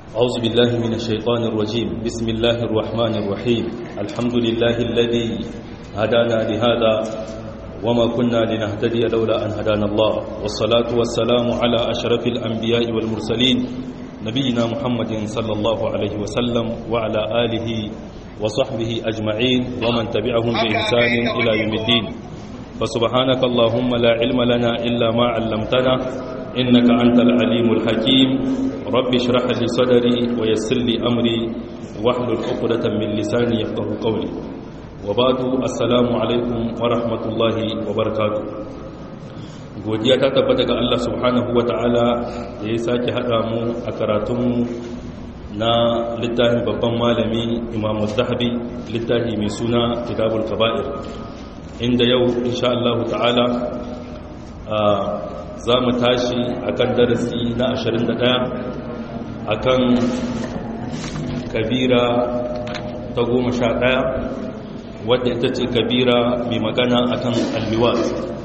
أعوذ بالله من الشيطان الرجيم بسم الله الرحمن الرحيم الحمد لله الذي هدانا لهذا وما كنا لنهتدي لولا أن هدانا الله والصلاة والسلام على أشرف الأنبياء والمرسلين نبينا محمد صلى الله عليه وسلم وعلى آله وصحبه أجمعين ومن تبعهم بإحسان إلى يوم الدين فسبحانك اللهم لا علم لنا إلا ما علمتنا إنك أنت العليم الحكيم رب اشرح لي صدري ويسر لي أمري واحلل عقدة من لساني يفقه قولي وبعد السلام عليكم ورحمة الله وبركاته godiya ta tabbata ga Allah subhanahu wa ta'ala da ya sake haɗa mu a karatunmu na littafin babban malami imamu zahabi littafi mai suna kitabul kaba'ir inda yau insha Allah ta'ala za mu tashi akan darasi na 21 akan kabira ta goma sha ɗaya wadda ita ce kabira mai magana akan alliwat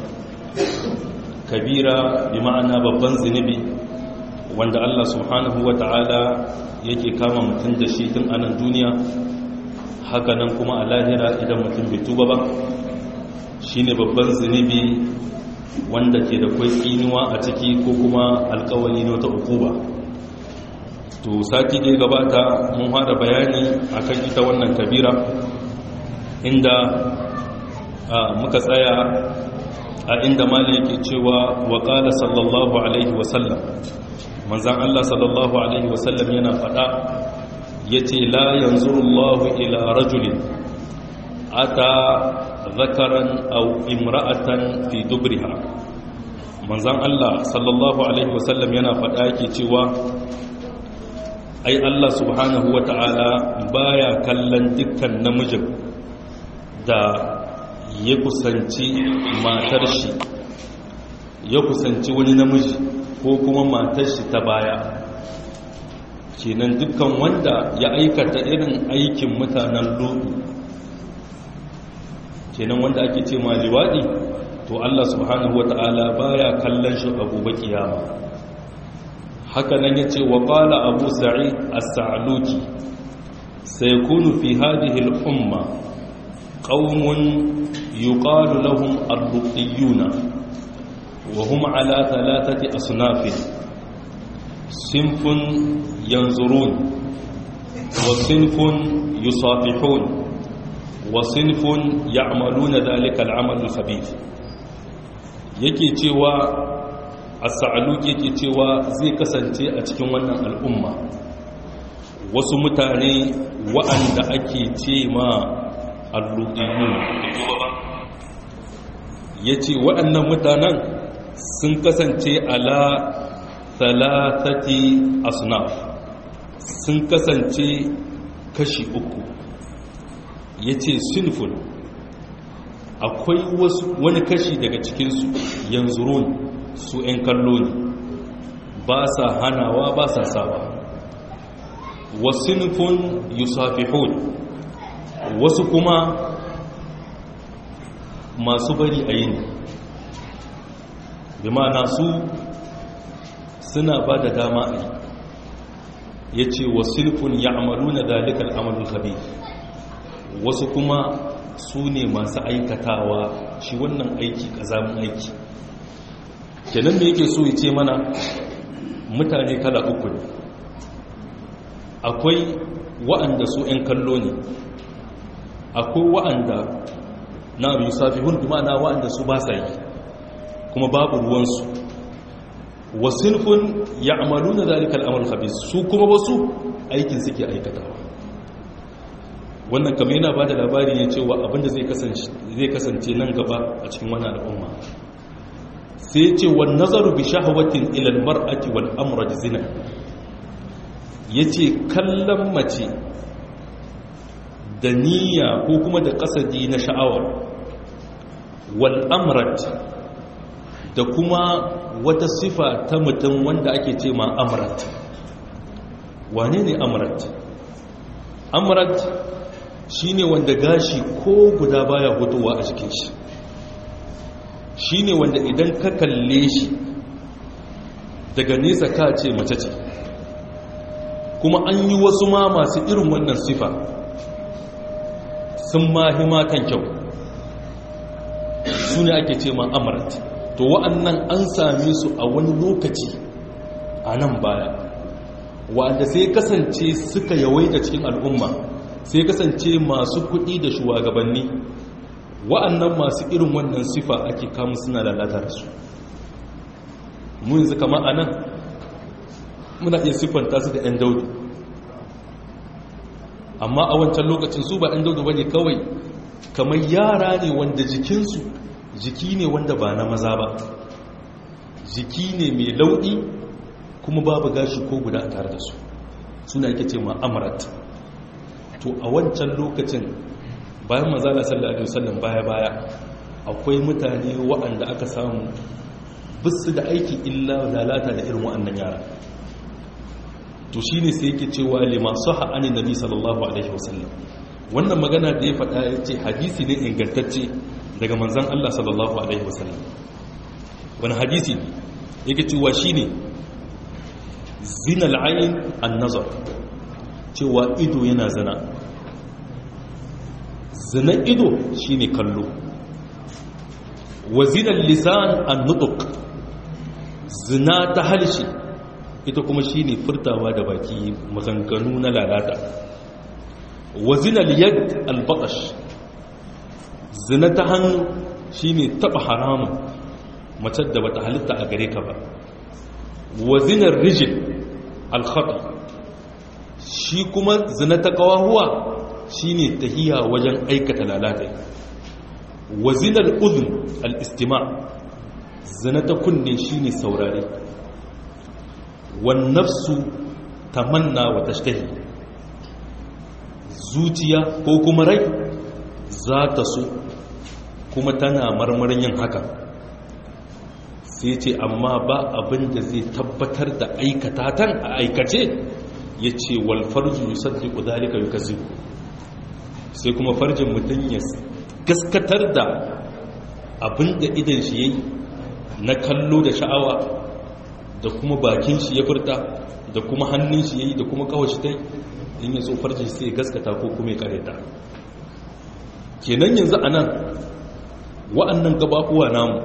kabira bi ma'ana babban zunubi wanda Allah subhanahu wa ta'ala yake kama mutum da shi tun anan duniya hakanan kuma a lahira idan mutum bai tuba ba shine babban zunubi wanda ke da kwai tsinuwa a ciki ko kuma alkawali na wata ukuba to sati da gabata mun fara bayani akan ita wannan kabira inda muka tsaya a inda mali yake cewa wa qala sallallahu alaihi wasallam manzan Allah sallallahu alaihi wasallam yana faɗa yace la yanzurullahu ila rajulin ata zakaran aw imra'atan fi dubriha manzan Allah sallallahu alaihi wasallam yana faɗa yake cewa ai Allah subhanahu wata'ala baya kallon dukkan namijin da ya kusanci matar shi ya kusanci wani namiji ko kuma matar shi ta baya kenan dukkan wanda ya aikata irin aikin mutanen lodu kenan wanda ake ce ma liwaɗi to Allah subhanahu wata'ala baya kallon shi a gobe kiyama haka nan yace wa qala abu sa'id as-sa'luki sayakunu fi hadhihi al-umma qaumun yuqalu lahum ar-ruqiyuna wa hum ala thalathati asnaf sinfun yanzurun wa sinfun yusafihun wa sinfun ya'maluna dhalika al-amal al-khabith yake cewa as-sa'luki yake cewa zai kasance a cikin wannan al'umma wasu mutane wa'anda ake ce ma al-luqiyun yace waɗannan mutanen sun kasance ala thalathati asnaf sun kasance kashi uku yace sinful akwai wasu wani kashi daga cikinsu yanzurun su 'yan kallo ne ba sa hanawa ba sa sawa wasinfun yusafihun wasu kuma masu bari a yi ne bi ma'ana su suna ba da dama a yi ya ce wasinfun ya amalu na dalikar amalin habi wasu kuma su ne masu aikatawa shi wannan aiki ƙazamin aiki kenan da yake so ya ce mana mutane kala uku ne akwai wa'anda su 'yan kallo ne akwai wa'anda na abu yusafi hundu ma'ana wa'anda su ba sa yi kuma babu ruwansu wasinfun ya amalu na zalikal amal habis su kuma wasu aikin suke aikatawa wannan kamar yana ba da labari ne cewa abinda zai kasance nan gaba a cikin wani al'umma sai ce wa nazaru bi shahawatin ilal mar'ati wal amrad zina yace kallon mace da niyya ko kuma da kasadi na sha'awa wal amrad da kuma wata sifa ta mutum wanda ake ce ma amrad wane ne amrad amrad shine wanda gashi ko guda baya hutuwa a jikin shi shi ne wanda idan ka kalle shi daga nesa ka ce mace ce kuma an yi wasu ma masu irin wannan sifa sun mahi matan kyau su ne ake ce ma amarat to wa'annan an same su a wani lokaci a nan baya wanda sai kasance suka yawaita cikin al'umma sai kasance masu kuɗi da shugabanni wa'annan masu irin wannan sifa ake kamun suna lalata da su mu yanzu kama a nan muna iya siffanta su da 'yan daudu amma a wancan lokacin su ba 'yan daudu ba ne kawai kamar yara ne wanda jikinsu jiki ne wanda ba na maza ba jiki ne mai lauɗi kuma babu gashi ko guda a tare da su suna ake ce ma'amarat to a wancan lokacin bayan mazala sallallahu alaihi wasallam baya-baya akwai mutane waɗanda aka samu bisu da aiki illa lalata da irin waɗannan yara to shi ne sai yake cewa lima saha ani nabi sallallahu alaihi wasallam wannan magana da ya faɗa ya ce hadisi ne ingantacce daga manzan Allah sallallahu alaihi wasallam wani hadisi ne yake cewa shi ne zina al'ayin an nazar cewa ido yana zina zina ido shi ne kallo wa zina lisan an nutuk zina ta halshe ita kuma shi ne furtawa da baki maganganu na lalata wa zinal yad albaqash zina ta hannu shi ne taɓa haramun macen da bata halitta a gare ka ba wa zinar rijil alkhata shi kuma zina ta kawahuwa shi ne tahiya wajen aikata lalata wa zinar uzun al'istima zina ta kunne shi ne saurare wannafsu tamanna wa tashtahi zuciya ko kuma rai za ta so kuma tana marmarin yin haka sai ce amma ba abin da zai tabbatar da aikata tan a aikace ya ce walfarju yi saddi ƙudalika yi kazi sai kuma farjin mutum ya gaskatar da abin da idan shi ya yi na kallo da sha'awa da kuma bakin shi ya furta da kuma hannun shi ya yi da kuma kawashi ta in ya so farjin sai gaskata ko kuma ya kareta kenan yanzu a nan wa'annan gabaɓuwa namu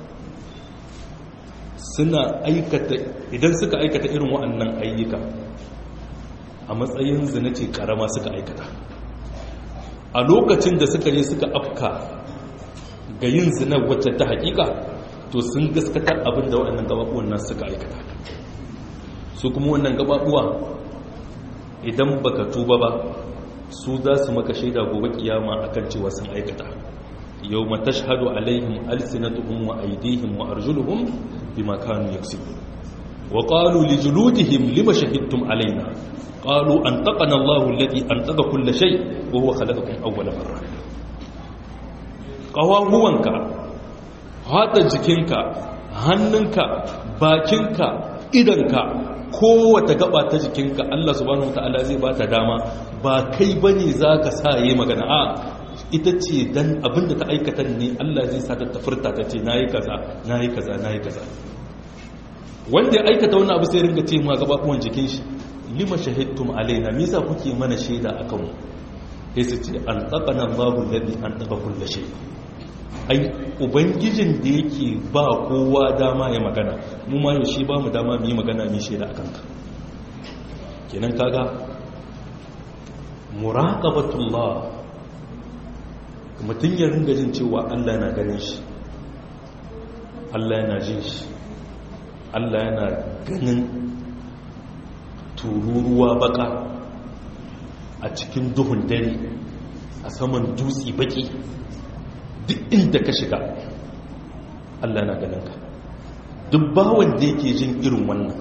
suna aikata idan suka aikata irin wa'annan ayyuka a matsayin zina ce karama suka aikata a lokacin da suka je suka afka ga yin zina wacce ta hakika to sun gaskatar abin da waɗannan gabaɓuwan nan suka aikata su kuma wannan gabaɓuwa idan baka tuba ba su za su maka shaida gobe kiyama akan cewa sun aikata yau ma tashhadu alaihim alsinatuhum wa aydihim wa arjuluhum bima kanu yaksibun wa qalu li juludihim lima shahidtum alaina qalu antaqana Allahu alladhi antaqa kull shay wa huwa khalaqakum awwala marra qawahuwanka hada jikinka hannunka bakinka idanka kowace gaba ta jikinka Allah subhanahu wataala zai bata dama ba kai bane zaka sa yi magana a ita ce dan abinda ta aikata ne Allah zai sa ta tafurta ta ce nayi kaza nayi kaza nayi kaza wanda ya aikata wannan abu sai ringa ce ma gababuwan jikin shi lima shahidtum alaina me yasa kuke mana shaida akan mu sai su ce an taqana Allahu alladhi an taqa kulli shay ai ubangijin da yake ba kowa dama ya magana mu ma yaushe ba mu dama mu yi magana mu shaida akan ka kenan kaga muraqabatullah mutum ya ringa jin cewa Allah yana ganin shi Allah yana jin shi Allah yana ganin tururuwa baka a cikin duhun dare a saman dutse baki duk inda ka shiga Allah yana ganin ka duk bawon da yake jin irin wannan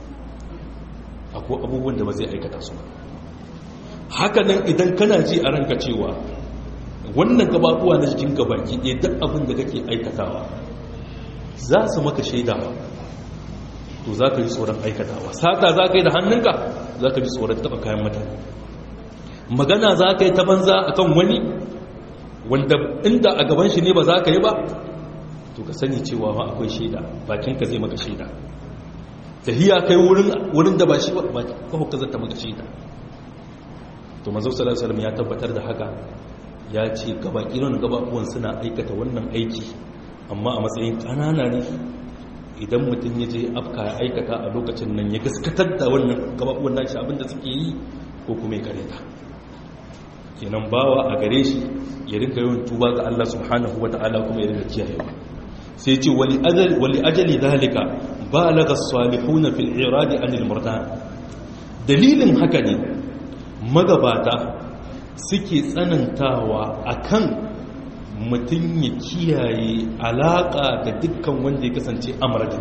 akwai abubuwan da ba zai aikata su haka nan idan kana ji a ranka cewa wannan gababuwa na jikin gabaki ɗaya duk abin da kake aikatawa za su maka shaidawa to za ka ji tsoron aikatawa sata za ka yi da hannunka za ka ji tsoron taɓa kayan mutane magana za ka yi ta banza a kan wani wanda inda a gaban shi ne ba za ka yi ba to ka sani cewa ma akwai shaida bakinka zai maka shaida tahiya kai wurin da ba shi ba kawo ka zata maka shi ta to manzo sallallahu alaihi wasallam ya tabbatar da haka ya ce gaba irin gababuwan suna aikata wannan aiki amma a matsayin kanana ne idan mutum ya je afka ya aikata a lokacin nan ya gaskatar da wannan gababuwan nashi abinda suke yi ko kuma ya kareta kenan bawa a gare shi ya rinka yawan tuba ga Allah subhanahu wata'ala kuma ya rinka kiyayewa sai ce wali ajali dalika balaga salihuna fil iradi anil murdan dalilin haka ne magabata suke tsanantawa akan mutum ya kiyaye alaka da dukkan wanda ya kasance amrad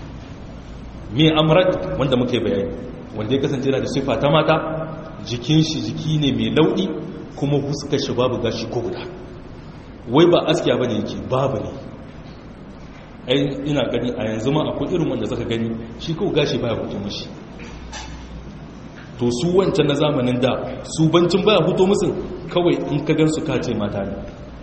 me amrad wanda muke bayani wanda ya kasance yana da sifa ta mata jikin shi jiki ne mai lauɗi kuma huskar shi babu gashi ko guda wai ba askiya bane yake babu ne ai ina gani a yanzu ma akwai irin wanda zaka gani shi kawai gashi baya hutu mushi to su wancan na zamanin da su bancin baya hutu musu kawai in ka gan su kace mata ne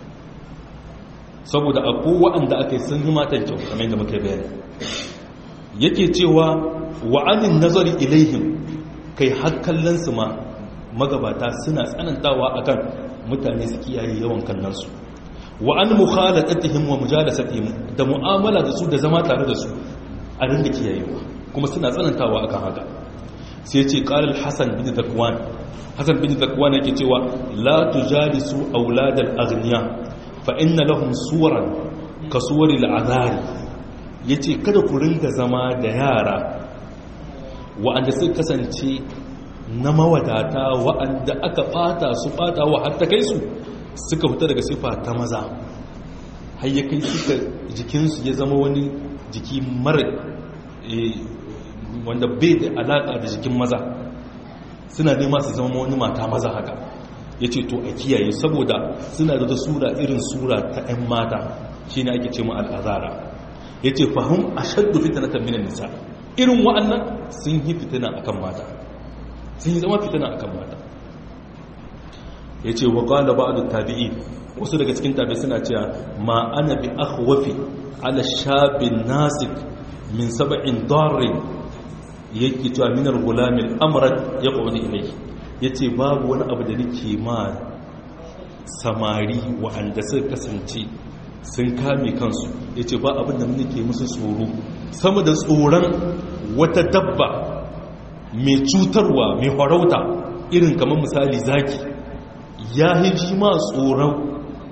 saboda akwai wa'anda aka yi sun yi matan kyau kamar yadda muka bayani yake cewa wa'anin nazari ilaihim kai har kallon su ma magabata suna tsanantawa akan mutane su kiyaye yawan kallon su wa an mukhalatatihim wa mujalasatihim da mu'amala da su da zama tare da su a rinda kiyayewa kuma suna tsanantawa akan haka sai ce qala al-hasan bin zakwan hasan bin zakwan yake cewa la tujalisu aulad al-aghniya fa inna lahum suwaran ka suwari al-azari yace kada ku ringa zama da yara wa'anda suka kasance na mawadata wa'anda aka bata su bata wa har ta kai su suka fita daga sifa ta maza har ya kai suka jikinsu ya zama wani jiki mara wanda bai da alaƙa da jikin maza suna nema su zama wani mata maza haka ya ce to a kiyaye saboda suna da sura irin sura ta 'yan mata shi ne ake ce ma al'azara ya ce fahim a shaddu fitina ta minan nisa irin wa'annan sun yi fitina akan mata sun yi zama fitina akan mata ya ce wa ƙwada ba da tabi'i wasu daga cikin tabi suna cewa ma ana bi akhwafi ala shabin nasik min saba'in darin yake cewa minar gulamin amurat ya ƙwada ilai ya ce babu wani abu da nake ma samari wa'anda suka kasance sun kame kansu ya ce ba abin da nake musu tsoro sama da tsoron wata dabba mai cutarwa mai farauta irin kamar misali zaki ya hiji ma tsoron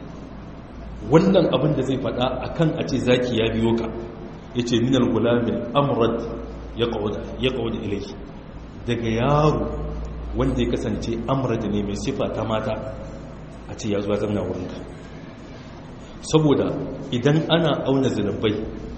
wannan abin da zai fada a kan a ce zaki ya biyo ka ya ce minar gulamin amurad ya kawo da ilai daga yaro wanda ya kasance amurad ne mai sifa ta mata a ce ya zuwa zamna wurinka saboda idan ana auna zinabai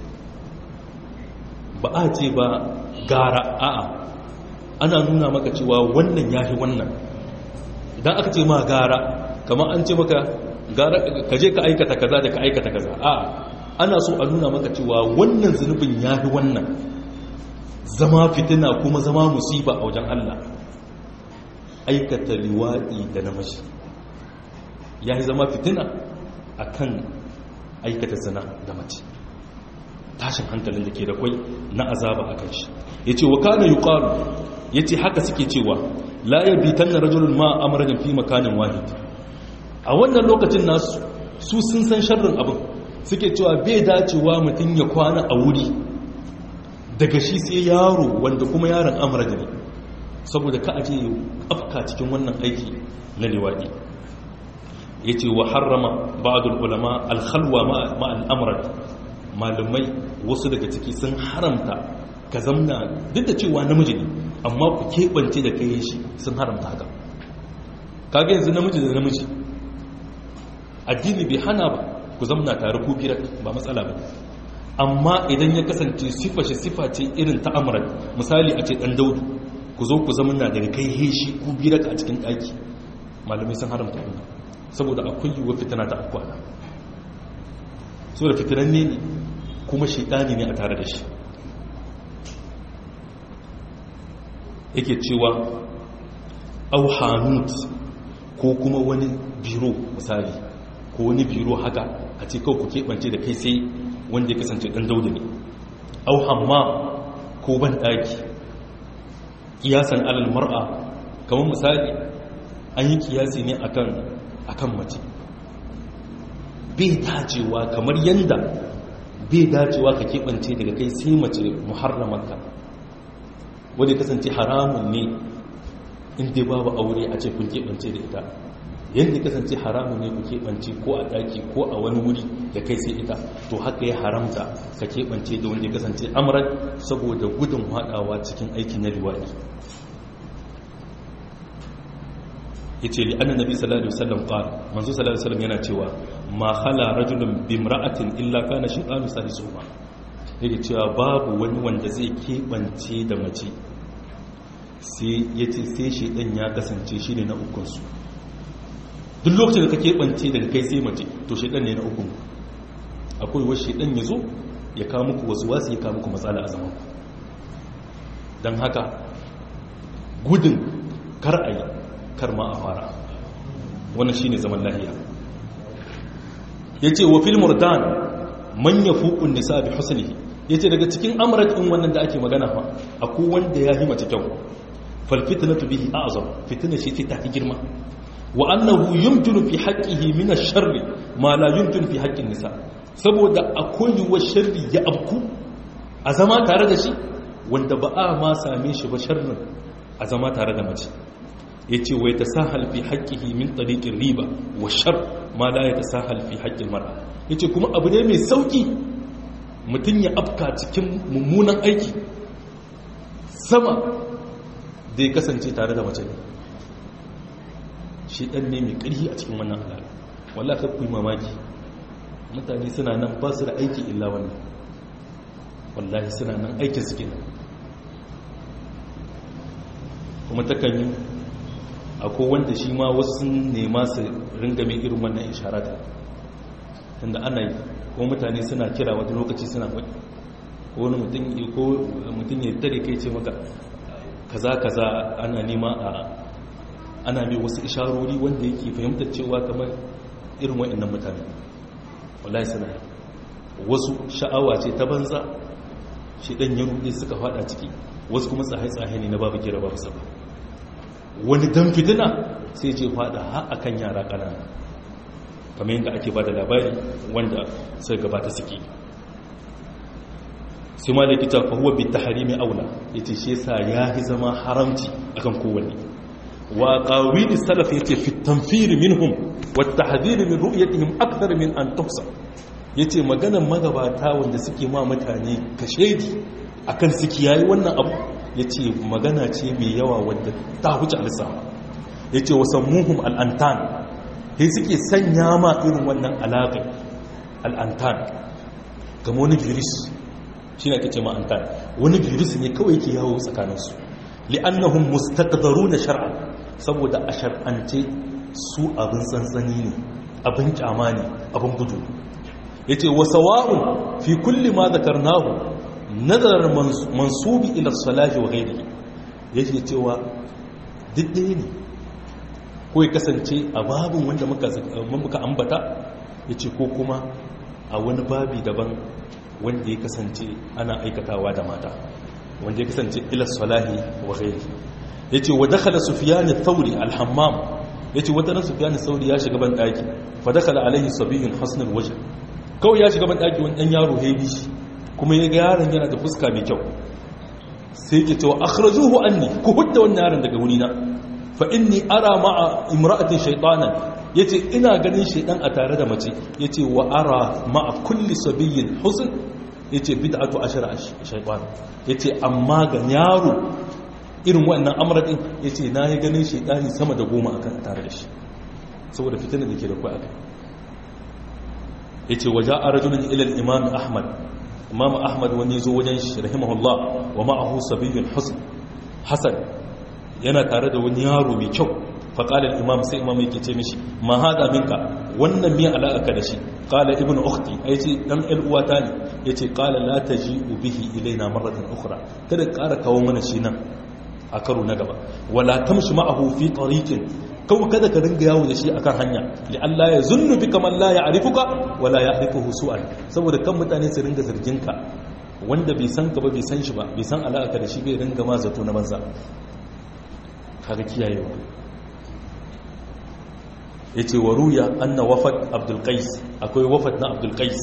ba a ce ba gara a'a ana nuna maka cewa wannan ya fi wannan idan aka ce ma gara kamar an ce maka gara ka je ka aikata kaza da ka aikata kaza a ana so a nuna maka cewa wannan zunubin ya fi wannan zama fitina kuma zama musiba a wajen Allah aikata liwaɗi da namiji ya yi zama fitina a kan aikata zina da mace tashin hankalin da ke da kwai na azaba a kan shi ya ce wa kana yi ƙaru ya ce haka suke cewa la ya bitan na rajulun ma amurin fi makanin wahid a wannan lokacin nasu su sun san sharrin abin suke cewa bai dacewa mutum ya kwana a wuri daga shi sai yaro wanda kuma yaron amurin ne saboda ka aje ya afka cikin wannan aiki na liwaɗi ya ce wa harrama ba'adul ulama alhalwa ma'al amurin malumai wasu daga ciki sun haramta ka zamna duk da cewa namiji ne amma ku keɓance da kai shi sun haramta haka kaga yanzu namiji da namiji addini bai hana ba ku zamna tare ku biyar ba matsala ba amma idan ya kasance sifa shi sifa ce irin ta amuran misali a ce ɗan daudu ku zo ku zamna daga kai heshi ku biyar a cikin ɗaki malamai sun haramta wannan saboda akwai yiwuwa fitina ta akwana saboda fitinan ne kuma shaidani ne a tare da shi yake cewa au hanut ko kuma wani biro misali ko wani biro haka a ce kawai ku keɓance da kai sai wanda ya kasance ɗan dauda ne au hamma ko ban ɗaki kiyasan alal mar'a kamar misali an yi kiyasi ne akan akan mace bai dacewa kamar yanda bai dacewa ka keɓance daga kai sai mace muharramanka wadda kasance haramun ne inda babu aure a ce kun keɓance da ita yadda kasance haramun ne ku keɓance ko a ɗaki ko a wani wuri da kai sai ita to haka ya haramta ka keɓance da wanda ya kasance amuran saboda gudun haɗawa cikin aiki na liwaɗi ya ce li'annan nabi sallallahu alaihi wasallam qala manzo sallallahu alaihi wasallam yana cewa ma khala rajulun bimra'atin illa kana shaytanu salisuhuma yake cewa babu wani wanda zai keɓance da mace sai ya ce sai shaidan ya kasance shi ne na ukunsu duk lokacin da ka keɓance daga kai sai mace to shaidan ne na ukun akwai wasu shaidan ya zo ya kawo muku wasu wasu ya kawo muku matsala a zaman don haka gudun kar a yi kar ma a fara wannan shi ne zaman lahiya ya ce wa fil murdan manya fukun nisa bi husnihi ya ce daga cikin amurat in wannan da ake magana fa akwai wanda ya yi mace kyau falfitinatu bihi a'zam fitina shi ta fi girma wa annahu yumkinu fi haqqihi min ash-sharri ma la yumkinu fi haqqin nisa saboda akwai yuwa sharri ya abku a zama tare da shi wanda ba a ma same shi ba sharrin a zama tare da mace yace wa yatasahal fi haqqihi min tariqir riba wa shar ma la yatasahal fi haqqil mar'a yace kuma abu ne mai sauki mutum ya afka cikin mummunan aiki sama da ya kasance tare da mace ne shi ɗan ne mai ƙarfi a cikin wannan alaƙa wallah ka kuyi mamaki mutane suna nan ba su da aiki illa wannan wallahi suna nan aikin su kenan kuma takan yi akwai wanda shi ma wasu nema su ringa mai irin wannan isharata tunda ana yi ko mutane suna kira wata lokaci suna faɗi ko wani mutum ya tare kai ce maka kaza kaza ana nema a ana mai wasu isharori wanda yake fahimtar cewa kamar irin wa'annan mutane wallahi suna wasu sha'awa ce ta banza shi dan ya rude suka fada ciki wasu kuma tsaye-tsaye ne na babu kira babu saba wani dan fitina sai ce fada har akan yara ƙanana kamar yadda ake ba da labari wanda sai gabata suke sai ma da kita fahuwa bi ta harimi aula ya ce shi yasa ya yi zama haramci akan kowanne wa ƙawili salaf ya ce fitamfiri minhum wata hadiri min ru'yatihim akthar min an tuhsa ya ce maganan magabata wanda suke ma mutane kashedi akan suke yayi wannan abu ya ce magana ce mai yawa wadda ta huce alisawa ya ce wasammuhum al'antan sai suke sanya ma irin wannan alaƙa al'antan kama wani virus shi ne ake ce ma'antan wani virus ne kawai ke yawo tsakaninsu li'annahun mustaqdaru na shar'a saboda a shar'ance su abin tsantsani ne abin kyama ne abin gudu ya ce wasa wa'un fi kulli ma zakarnahu nazarar mansubi ila salahi wa gairi ya ce cewa duk ɗaya ne ko ya kasance a babin wanda muka ambata ya ce ko kuma a wani babi daban wanda ya kasance ana aikatawa da mata wanda ya kasance ila salahi wa ghairi ya ce wa dakhala sufyan thauri al-hammam ya ce wata na sufyan thauri ya shiga ban daki fa dakhala alaihi sabiyyun hasnul wajh kawai ya shiga ban daki wani dan yaro hebi kuma ya ga yaron yana da fuska mai kyau sai ke cewa akhrajuhu anni ku hudda wannan yaron daga wurina fa inni ara ma'a imra'atin shaytanan yace ina ganin shaydan a tare da mace yace wa ara ma'a kulli sabiyyin husn yace bid'atu ashara shaytan yace amma ga yaro irin wannan amradin yace na yi ganin shaydani sama da goma akan tare da shi saboda fitinar da ke da kai akai yace waja'a rajulun ila al-imam ahmad imam ahmad wani zo wajen shi rahimahullah wa ma'ahu sabiyyun husn hasan yana tare da wani yaro mai kyau faƙalar imam sai imam yake ce mishi ma haɗa minka wannan miya alaƙa da shi ƙala ibn ukhti ai ce ɗan ƴan uwata ne ya ce ƙala la ta ji ubihi ilaina marratan ukhra kada ƙara kawo mana shi nan a karo na gaba wala tamshi ma'ahu fi tariqin kawai kada ka ringa yawo da shi akan hanya li Allah ya zunnu bika man la ya'rifuka wala ya'rifuhu su'an saboda kan mutane su ringa zargin ka wanda bai san ka ba bai san shi ba bai san alaka da shi bai ringa ma zato na banza kaga kiyayewa yace wa ruya anna wafat abdul qais akwai wafat na abdul qais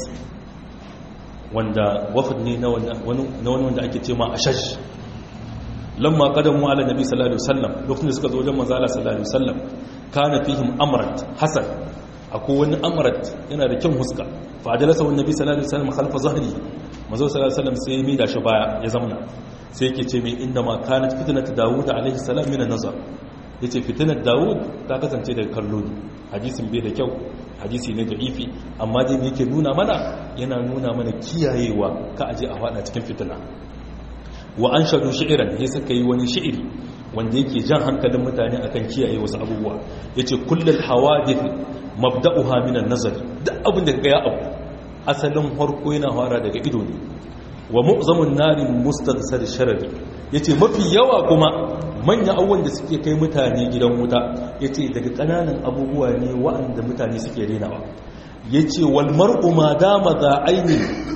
wanda wafat ne na wani wanda ake ce ma ashash lamma qadamu ala nabi sallallahu alaihi wasallam lokacin da suka zo wajen manzo Allah sallallahu alaihi wasallam kana fihim amrat hasan akwai wani amrat yana da kyan huska fa ajalasa wani nabi sallallahu alaihi wasallam khalfa zahri manzo sallallahu alaihi wasallam sai ya mida shi baya ya zamana sai yake ce mai inda ma kanat fitnat daud alaihi salam min an-nazar yace fitnat daud ta kasance daga kallo ne hadisin bai da kyau hadisi ne da ifi amma dai me yake nuna mana yana nuna mana kiyayewa ka aje a fada cikin fitina wa an shaɗu shi'iran sai suka yi wani shi'iri wanda yake jan hankalin mutane akan kiyaye wasu abubuwa ya ce kullum hawadith mabda'uha minan nazari duk abin da ya abu asalin harko yana fara daga ido ne wa mu'zamun narin mustadsar sharari yace mafi yawa kuma manya abubuwan da suke kai mutane gidan wuta yace daga ƙananan abubuwa ne wa'anda mutane suke renawa yace wal mar'u ma dama za aini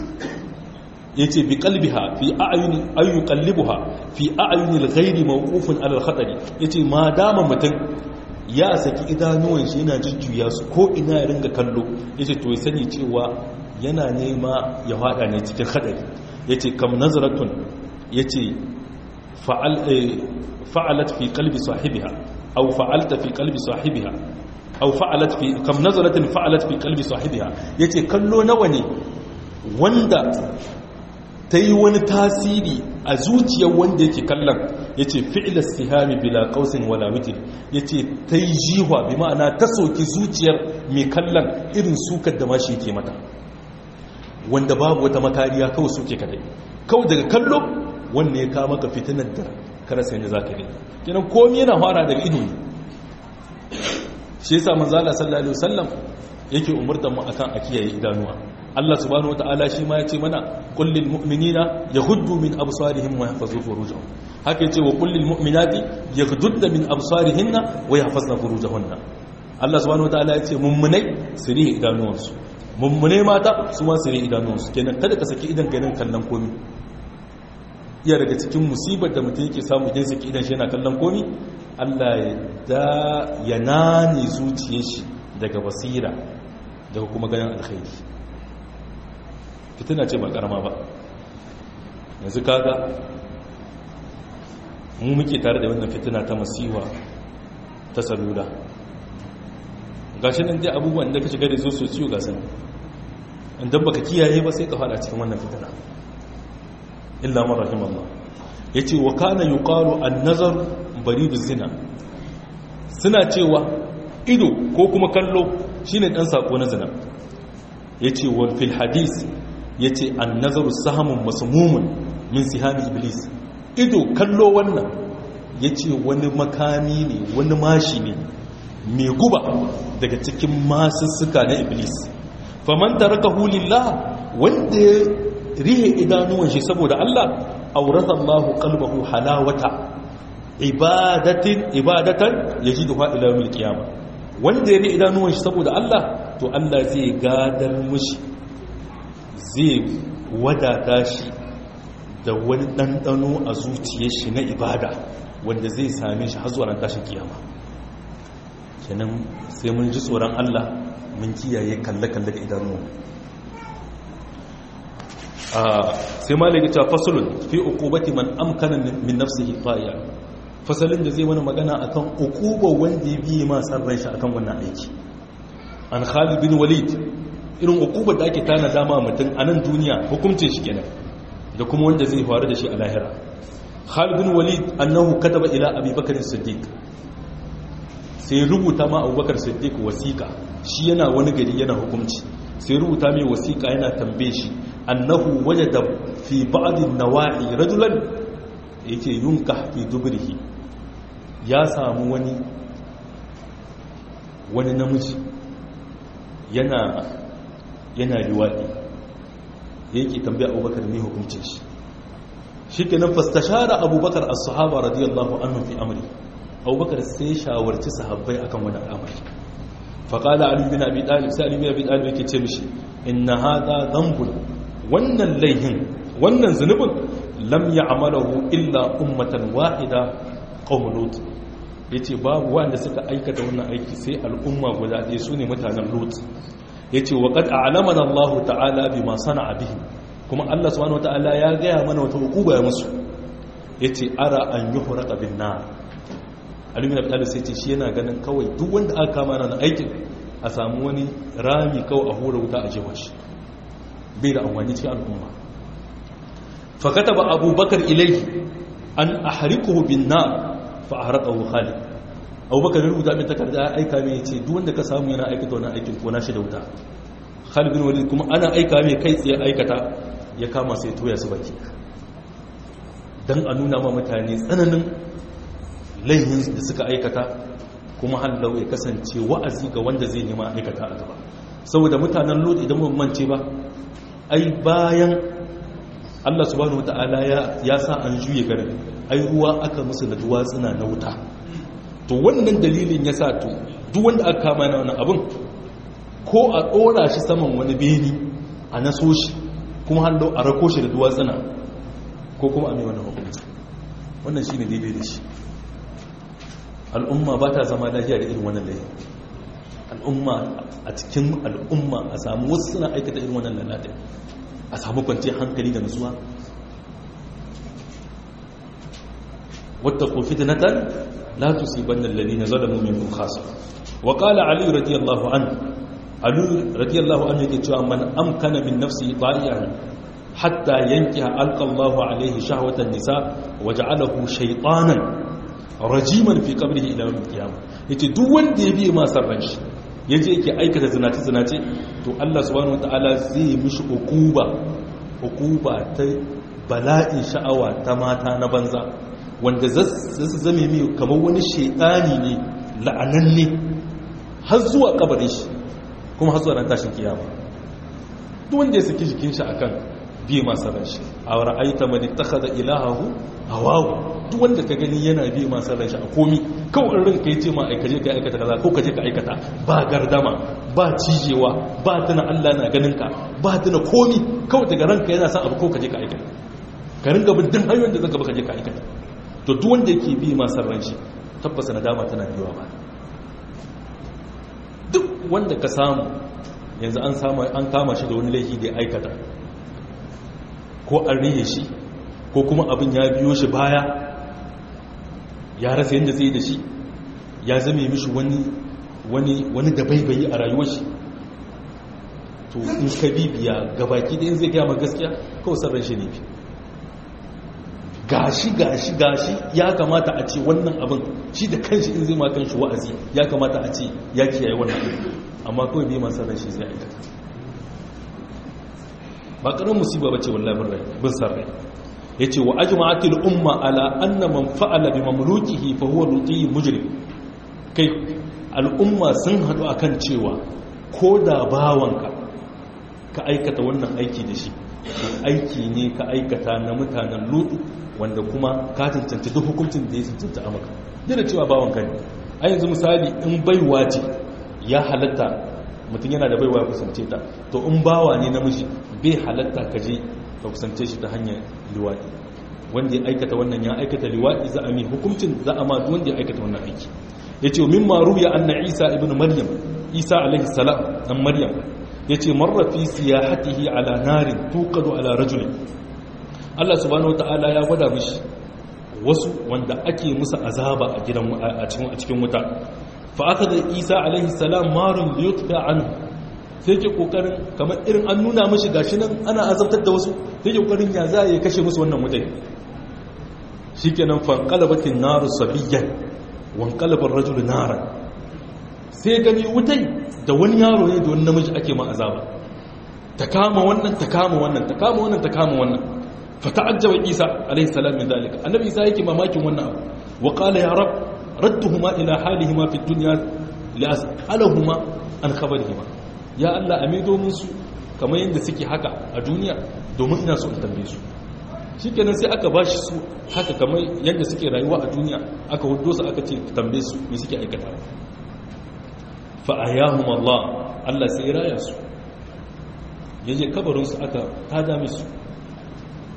yace bi qalbiha fi a'yuni ay yuqallibuha fi a'yuni al-ghayri mawqufun ala al-khatari yace ma dama mutum ya saki idanuwan shi yana jujjuya su ko ina ya ringa kallo yace to ya sani cewa yana nema ya fada ne cikin hadari yace kam nazratun yace fa'al fa'alat fi qalbi sahibiha aw fa'alta fi qalbi sahibiha aw fa'alat fi kam nazratin fa'alat fi qalbi sahibiha yace kallo nawa ne wanda ta yi wani tasiri a zuciyar wanda yake kallon ya ce fi'ilar sihami bila kausin wala witir ya ce ta yi jiwa bi ma'ana ta soki zuciyar mai kallon irin sukar da mashi ke mata wanda babu wata makariya kawai suke kadai kawai daga kallo wanda ya kama ka fitinar da karasa yadda za ka yi kinan komi yana fara daga ido ne shi yasa manzala sallallahu alaihi wasallam yake umurtar mu akan a kiyaye idanuwa Allah subhanahu wataala shi ma yace mana kullil mu'minina yaghuddu min absarihim wa yahfazu furujahum haka yace wa kullil mu'minati yaghuddna min absarihinna wa yahfazna furujahunna Allah subhanahu wataala yace mummunai su rihe idanuwansu mummunai mata su ma su rihe idanuwansu kenan kada ka saki idan ka nan kallon komi iya daga cikin musibar da mutum yake samu idan saki idan shi yana kallon komi Allah ya da ya nane zuciyar shi daga basira daga kuma ganin alkhairi fitina ce ba karama ba yanzu kaga mu muke tare da wannan fitina ta masiwa ta salula gashi nan dai abubuwan da ka shiga da zo su ciwo ga sani inda baka kiyaye ba sai ka fada cikin wannan fitina illa man rahimallah yace wa kana yuqalu an-nazar baridu zina suna cewa ido ko kuma kallo shine dan sako na zina yace wal fil hadith yace an-nazaru sahamun masmumun min sihami iblis ido kallo wannan yace wani makami ne wani mashi ne mai guba daga cikin masussuka na iblis faman tarakahu lillah wanda ya rihe idanuwan shi saboda Allah aurata Allahu qalbahu halawata ibadatin ibadatan yajiduha ila yawmil qiyamah wanda ya rihe idanuwan shi saboda Allah to Allah zai gadar mushi zai wadata shi da wani ɗanɗano a zuciyar shi na ibada wanda zai same shi har zuwa ran tashin kiyama kenan sai mun ji tsoron Allah mun kiyaye kalle-kalle da idanu sai malaki ta fasulun fi uqubati man amkana min nafsihi ta'iya fasalin da zai wani magana akan uquba wanda ya biye ma san ran shi akan wannan aiki an Khalid bin Walid irin uquba da ake tana dama mutum a nan duniya hukuncin shi kenan da kuma wanda zai faru da shi a lahira Khalid bin Walid annahu kataba ila Abi Bakr as-Siddiq sai rubuta ma Abubakar Siddiq wasiqa shi yana wani gari yana hukunci sai rubuta mai wasiqa yana tambaye shi annahu wajada fi ba'd an-nawahi rajulan yake yunka fi dubrihi ya samu wani wani namiji yana yana liwadi yake tambaya Abubakar ne hukuncin shi shikenan fastashara Abubakar as-sahaba radiyallahu anhum fi amri Abubakar sai shawarci sahabbai akan wani al'amari faqala Ali bin Abi Talib sai Ali bin Abi Talib yake ce mishi inna hadha dhanbun wannan laihin wannan zunubin lam ya'malahu illa ummatan wahida qaum lut yace babu wanda suka aikata wannan aiki sai al'umma guda ɗaya sune mutanen lut yace wa qad a'lamana Allah ta'ala bima sana'a bihi kuma Allah subhanahu wata'ala ya gaya mana wata hukuba ya musu yace ara an yuhraqa bin nar Ali bin Abi Talib sai ce shi yana ganin kawai duk wanda aka kama na aikin a samu wani rami kawai a hura wuta a jewa shi bai da amfani cikin al'umma fa kataba abubakar ilayhi an ahrikuhu bin nar fa ahraqahu khalid abubakar ya rubuta mai takarda ya aika mai ce duk wanda ka samu yana aikata wannan aikin ko na shi da wuta khalid bin walid kuma ana aika mai kai tsaye aikata ya kama sai toya su baki dan a nuna ma mutane tsananin laihin da suka aikata kuma hallau ya kasance wa'azi ga wanda zai nema aikata a gaba saboda mutanen lod idan mun mance ba ai bayan Allah subhanahu wataala ya ya sa an juye garin ai ruwa aka musu da duwatsuna na wuta to wannan dalilin ya sa to duk wanda aka kama na wannan abin ko a ɗora shi saman wani beni a naso shi kuma hallau a rako shi da duwatsuna ko kuma a mai wannan hukunci wannan shi ne daidai da shi al'umma ba ta zama lafiya da irin wannan laifin al'umma a cikin al'umma a samu wasu suna aikata irin wannan lalata a samu kwanciyar hankali da nutsuwa wata kofi da natal la tusiban alladhina zalamu minkum khasa wa qala ali radiyallahu anhu ali radiyallahu anhu yake cewa man amkana min nafsi ta'ian hatta yankiha alqa Allahu alayhi shahwatan nisa wa ja'alahu shaytanan rajiman fi qabrihi ila yawm al-qiyamah yace duk wanda ya biye masa ran shi yaje yake aikata zinace zinace to Allah subhanahu wataala zai mishi ukuba ukuba ta bala'in sha'awa ta mata na banza wanda zasu zame mai kamar wani shaytani ne la'ananne har zuwa kabarin shi kuma har zuwa ran tashin kiyama duk wanda ya saki jikin shi akan biye masa ran shi a ra'aita man ittakhadha ilahahu hawahu duk wanda ka gani yana bi masu ran shi a komi kawai ran ka yi ce ma aikaje ka aikata kaza ko ka je ka aikata ba gardama ba cijewa ba tuna Allah na ganin ka ba tuna komi kawai daga ranka yana son abu ko ka je ka aikata ka ringa bin duk hanyoyin da zaka ba ka je ka aikata to duk wanda yake bi masu ran shi tabbasa nadama tana biyowa ba duk wanda ka samu yanzu an samu an kama shi da wani laifi da ya aikata ko an rihe shi ko kuma abin ya biyo shi baya ya rasa yadda zai da shi ya zame mishi wani wani wani da baibayi a rayuwar shi to in ka bibiya gabaki da in zai gaya ma gaskiya kawai sarran shi ne gashi gashi gashi ya kamata a ce wannan abin shi da kanshi in zai ma kanshi wa'azi ya kamata a ce ya kiyaye wannan abin amma kawai bai ma sarran shi zai aikata ba ƙarar musiba ba ce wallahi bin sarrai ya ce wa ajma'atil umma ala anna man fa'ala bi mamlukihi fa huwa lutiy mujrim kai al'umma sun hadu akan cewa ko da bawanka ka aikata wannan aiki da shi aiki ne ka aikata na mutanen lutu wanda kuma ka cancanci duk hukuncin da ya cancanta a maka yana cewa bawanka ne a yanzu misali in baiwa ce ya halatta mutum yana da baiwa ya kusance ta to in bawa ne namiji bai halatta ka je ka kusance shi ta hanyar liwaɗi wanda ya aikata wannan ya aikata liwaɗi za a mai hukuncin za a ma wanda ya aikata wannan aiki ya ce min maru ya anna isa ibn maryam isa alaihi salam dan maryam ya ce marra fi siyahatihi ala narin tuqadu ala rajulin Allah subhanahu wataala ya gwada mishi wasu wanda ake musu azaba a gidan a cikin a cikin wuta fa akada isa alaihi salam marun liyutfa anhu sai ke kokarin kamar irin an nuna mashi gashi nan ana azabtar da wasu sai ke kokarin ya za ya kashe musu wannan mutane shikenan fanqalabatin naru sabiyyan wanqalabar rajulu naran sai gani wutai da wani yaro ne da wani namiji ake ma azaba ta kama wannan ta kama wannan ta kama wannan ta kama wannan fa ta'ajjaba isa alaihi salam min dalika annabi isa yake mamakin wannan abu wa qala ya rab radduhuma ila halihima fi dunya li as'alahuma an khabarihima ya Allah a maido musu kamar yadda suke haka a duniya domin ina so in tambaye su shi kenan sai aka ba shi su haka kamar yadda suke rayuwa a duniya aka hudo su aka ce tambaye su me suke aikata fa'ayahum Allah Allah sai raya su yaje kabarinsu aka tada musu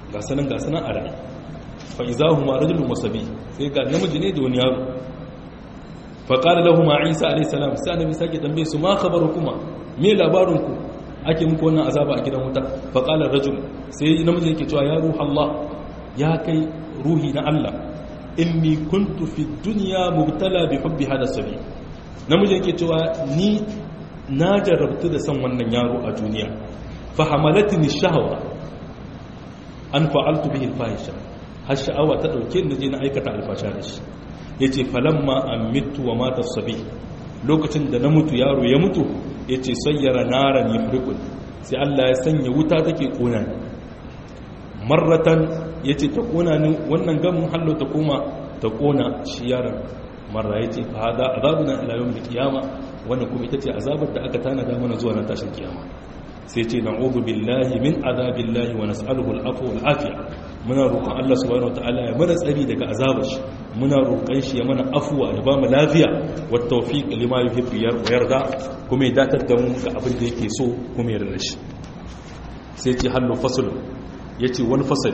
ga sanan ga sanan a rai fa izahu ma rajulun wasabi sai ga namiji ne da wani yaro fa qala lahu ma isa alayhi salam sai annabi sake tambaye su ma khabarukuma me labarin ku ake muku wannan azaba a gidan wuta fa qala rajul sai namiji yake cewa ya ruha Allah ya kai ruhi na Allah inni kuntu fi dunya mubtala bi hubbi hada sabi namiji yake cewa ni na jarrabtu da san wannan yaro a duniya fa hamalatni shahwa an fa'altu bihi al-fahisha har sha'awa ta dauke ni je na aikata alfasha da shi yace falamma amittu wa mata sabi lokacin da na mutu yaro ya mutu yace sayyara naran yahriqun sai Allah ya sanya wuta take kona ni marratan yace ta kona ni wannan gamin hallo ta koma ta kona shi yaron marra yace fa hada azabuna ila yawmil qiyama wannan kuma ita ce azabar da aka tanada mana zuwa na tashin kiyama sai ce na'udhu billahi min azabillahi wa nas'aluhu al-afwa wal afiya muna roƙon Allah subhanahu wataala ya mana tsari daga azabar shi muna roƙon shi ya mana afwa ya ba mu lafiya wa tawfiq lima yuhibbu wa yarda kuma ya datar da mu ga abin da yake so kuma ya rarrashi sai ce hallu fasl yace wani fasal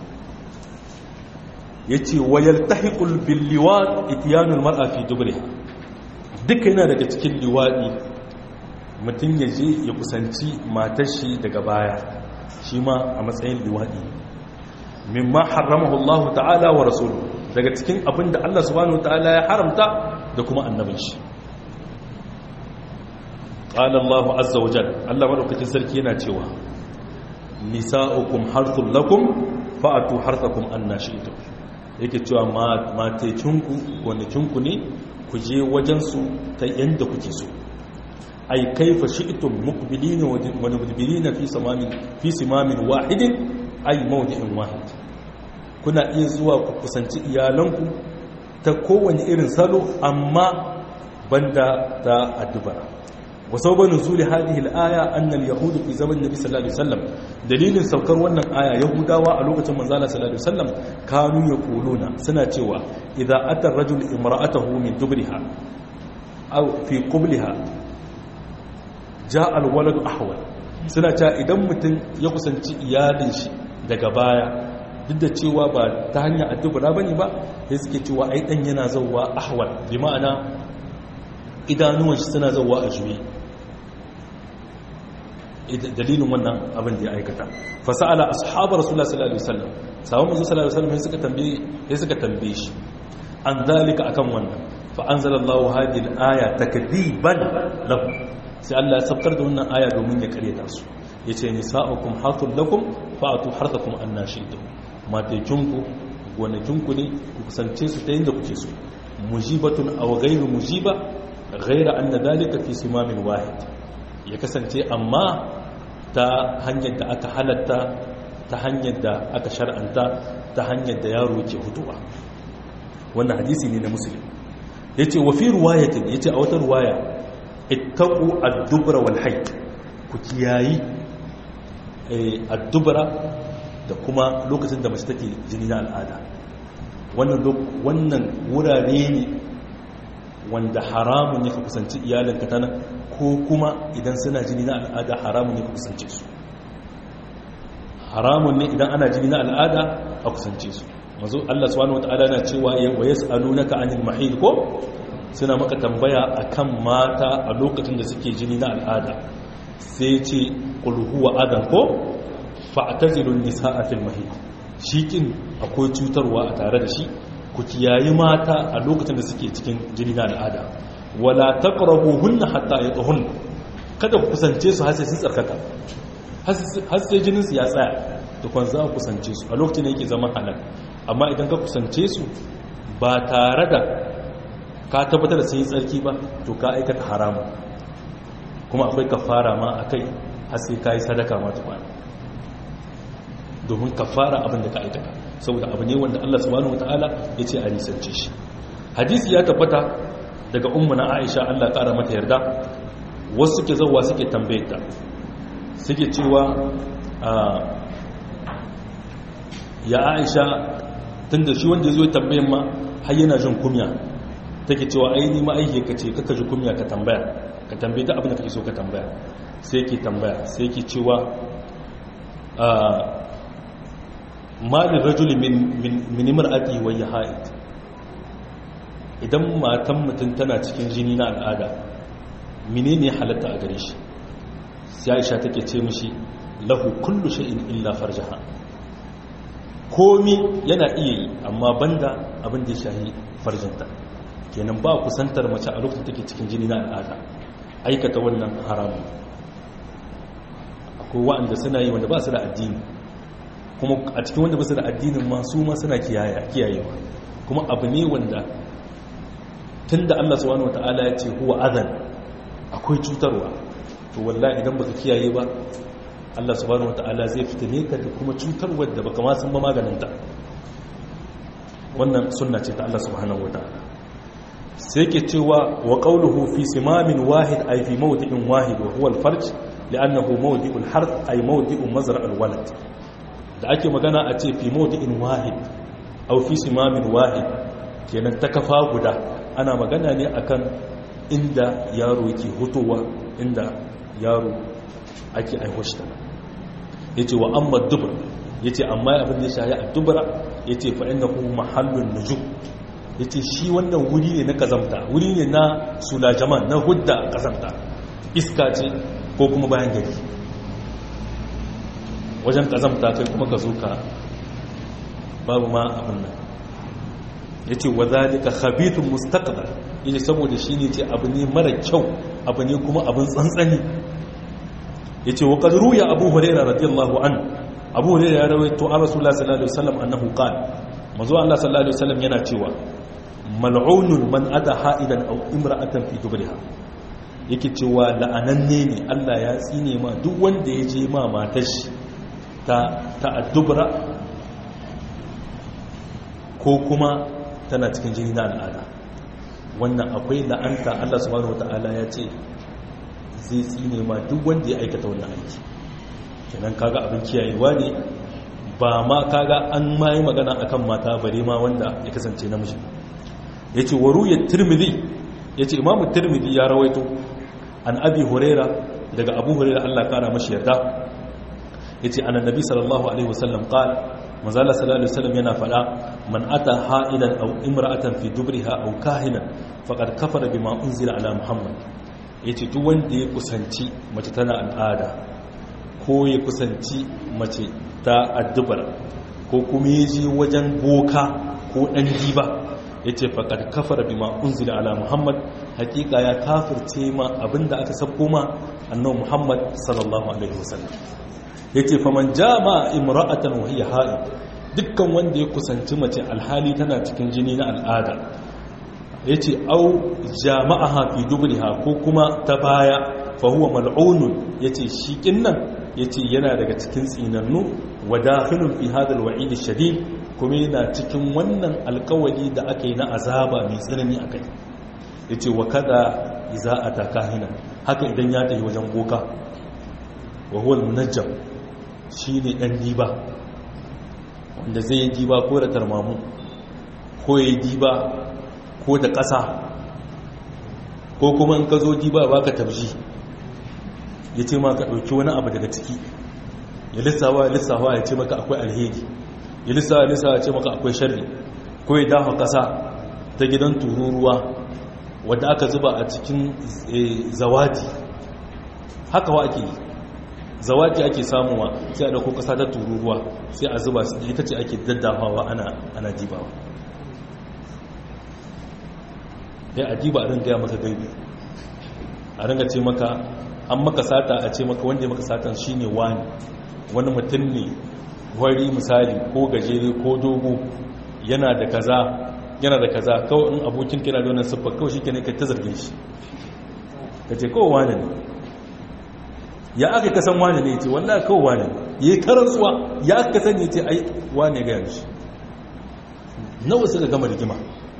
yace wa yaltahiqul bil liwat ityanul mar'a fi dubriha duka yana daga cikin liwadi mutum ya je ya kusanci matar shi daga baya shi ma a matsayin liwaɗi mimma haramahu Allah ta'ala wa rasulu daga cikin abin da Allah subhanahu ta'ala ya haramta da kuma annabin shi qala Allah azza wa jalla Allah madaukakin sarki yana cewa nisa'ukum harthul lakum fa'atu harthakum annashi'tum yake cewa matekinku gonakinku ne ku je wajen su ta yanda kuke so ay kaifa shi'tum muqbilina wa mudbirina fi samamin fi simamin wahidin ay mawdi'in wahid kuna iya zuwa ku kusanci iyalanku ta kowane irin salo amma banda ta addubara wa sababun nuzuli hadhihi al-aya anna al-yahud fi zaman nabi sallallahu alaihi wasallam dalilin saukar wannan aya yahudawa a lokacin manzo Allah sallallahu alaihi wasallam kanu yaquluna suna cewa idza ata ar-rajul imra'atahu min dubriha aw fi qubliha ja alwaladu ahwal suna cewa idan mutum ya kusanci iyalin shi daga baya duk da cewa ba ta hanyar addubura ba ne ba sai suke cewa ai dan yana zauwa ahwal bi ma'ana idanuwan shi suna zauwa a juyi dalilin wannan abin da ya aikata fasa'ala ashabar rasulullah sallallahu alaihi wasallam sawon manzo sallallahu alaihi wasallam suka tambaye sai suka tambaye shi an zalika akan wannan fa anzalallahu hadhihi al-aya takdiban lahu sai Allah ya sabkar da wannan aya domin ya karyata su yace nisa'ukum hatul lakum fa'atu harthakum annashidu matekinku gonakinku ne ku kusance su ta yadda kuke so mujibatun aw ghayru mujiba ghayra anna dalika fi simamin wahid ya kasance amma ta hanyar da aka halatta ta hanyar da aka shar'anta ta hanyar da yaro ke hutuwa wannan hadisi ne na musulmi yace wa fi riwayatin yace a wata riwaya ittaqu ad-dubra wal hayd ku kiyayi ad-dubra da kuma lokacin da mace take jini na al'ada wannan wannan wurare ne wanda haramun ne ka kusanci iyalinka tana ko kuma idan suna jini na al'ada haramun ne ka kusance su haramun ne idan ana jini na al'ada a kusance su mazu Allah subhanahu wataala na cewa wa yas'alunaka anil mahid ko suna maka tambaya akan mata a lokacin da suke jini na al'ada sai ce qul huwa adan ko fa'tazilun nisaa fil mahid shikin akwai cutarwa a tare da shi ku kiyayi mata a lokacin da suke cikin jini na al'ada wala taqrabuhunna hatta yatahun kada ku kusance su har sai sun tsarkaka har sai jinin su ya tsaya to kun za ku kusance su a lokacin da yake zama halal amma idan ka kusance su ba tare da ka tabbatar da sun yi tsarki ba to ka aikata haramu kuma akwai kafara ma akai har sai kai sadaka ma tukwana domin kafara abin da ka aikata saboda abu ne wanda Allah subhanahu wataala ya ce a nisance shi hadisi ya tabbata daga ummu na Aisha Allah ƙara mata yarda wasu suke zauwa suke tambayar ta suke cewa ya Aisha tunda shi wanda yazo ya tambayen ma har yana jin kumya take cewa ai ni ma aike ka ce kaka ji kumya ka tambaya ka tambaye ta abin da kake so ka tambaya sai yake tambaya sai yake cewa malin rajuli min imra'ati wa yahid idan matan mutum tana cikin jini na al'ada menene halatta a gare shi sai Aisha take ce mishi lahu kullu shay'in illa farjaha komi yana iya yi amma banda abin da ya shahi farjinta kenan ba kusantar mace a lokacin take cikin jini na al'ada aikata wannan haramun akwai wa'anda suna yi wanda ba su da addini kuma a cikin wanda ba su da addinin ma su ma suna kiyayewa kuma abu ne wanda tun da Allah subhanahu wata'ala ya ce huwa azan akwai cutarwa to wallahi idan baka kiyaye ba Allah subhanahu wata'ala zai fitine ka da kuma cutarwar da baka ma san ba maganinta wannan sunna ce ta Allah subhanahu wata'ala sai ke cewa wa qawluhu fi simamin wahid ay fi mawdi'in wahid wa huwa al-farj li'annahu mawdi'ul harth ay mawdi'u mazra' al-walad da ake magana a ce fi mawdi'in wahid aw fi simamin wahid kenan ta kafa guda ana magana ne akan inda yaro yake hutowa inda yaro ake aihoshi ta yace wa amma dubur yace amma abin da ya shahi a dubura yace fa innahu mahallun nujum yace shi wannan wuri ne na kazamta wuri ne na sulajaman na hudda kazamta iska ce ko kuma bayan gari wajen kazamta kai kuma ka zo ka babu ma abin nan ya ce wa zalika khabithun mustaqbal yace saboda shi ne ce abu ne mara kyau abu ne kuma abin tsantsani yace wa qad ruya abu hurairah radiyallahu an abu hurairah ya rawaito an rasulullah sallallahu alaihi wasallam annahu qala manzo Allah sallallahu alaihi wasallam yana cewa mal'unun man ata ha'idan aw imra'atan fi dubriha yake cewa la'ananne ne Allah ya tsine ma duk wanda ya je ma matar shi ta ta'addubra ko kuma tana cikin jini na al'ada wannan akwai la'anta Allah subhanahu wata'ala ya ce zai tsine ma duk wanda ya aikata wannan aiki kenan kaga abin kiyayewa ne ba ma kaga an ma yi magana akan mata bare ma wanda ya kasance namiji yace waruyat tirmidhi yace imamu tirmidhi ya rawaito an abi huraira daga abu huraira Allah kara mashi yarda yace annabi sallallahu alaihi wasallam qala manzala sallallahu alaihi wasallam yana fada man ata ha'idan aw imra'atan fi dubriha aw kahinan faqad kafara bima unzila ala muhammad yace duk wanda ya kusanci mace tana al'ada ko ya kusanci mace ta addubar ko kuma ya je wajen boka ko dan diba yace faqad kafara bima unzila ala muhammad hakika ya kafirce ma abinda aka sabko ma annabi muhammad sallallahu alaihi wasallam yace faman jama imra'atan wa hiya ha'id dukkan wanda ya kusanci mace alhali tana cikin jini na al'ada yace au jama'aha fi dubriha ko kuma ta baya fa huwa mal'unun yace shi kinnan yace yana daga cikin tsinannu wa dakhilun fi hadha al-wa'id ash-shadid kuma yana cikin wannan alkawari da aka yi na azaba mai tsanani akai yace wa kada iza ataka hina haka idan ya tafi wajen boka wa huwa al-munajjam shi ne ɗan diba wanda zai yi diba ko da tarmamu ko ya yi diba ko da ƙasa ko kuma in ka zo diba ba ka tabji ya ce maka ɗauki wani abu daga ciki ya lissawa ya lissawa ya ce maka akwai alheri ya lissawa ya lissawa ya ce maka akwai sharri ko ya dafa ƙasa ta gidan tururuwa wadda aka zuba a cikin zawadi haka wa ake yi zawaki ake samuwa sai a dauko kasa ta tururuwa sai a zuba su ita ce ake daddafawa ana ana dibawa dai a diba a ringa ya maka gaibi a ringa ce maka an maka sata a ce maka wanda ya maka satan shine wani wani mutum ne wari misali ko gajere ko dogo yana da kaza yana da kaza kawai in abokin kira da wannan siffa kawai shi ke ne ka ta zarge shi ka ce kawai wani ne ya aka kasan wane ne ce wallah kawai wane ya yi karantsuwa ya aka kasan ya ce ai wane ga yanzu nawa suka gama rigima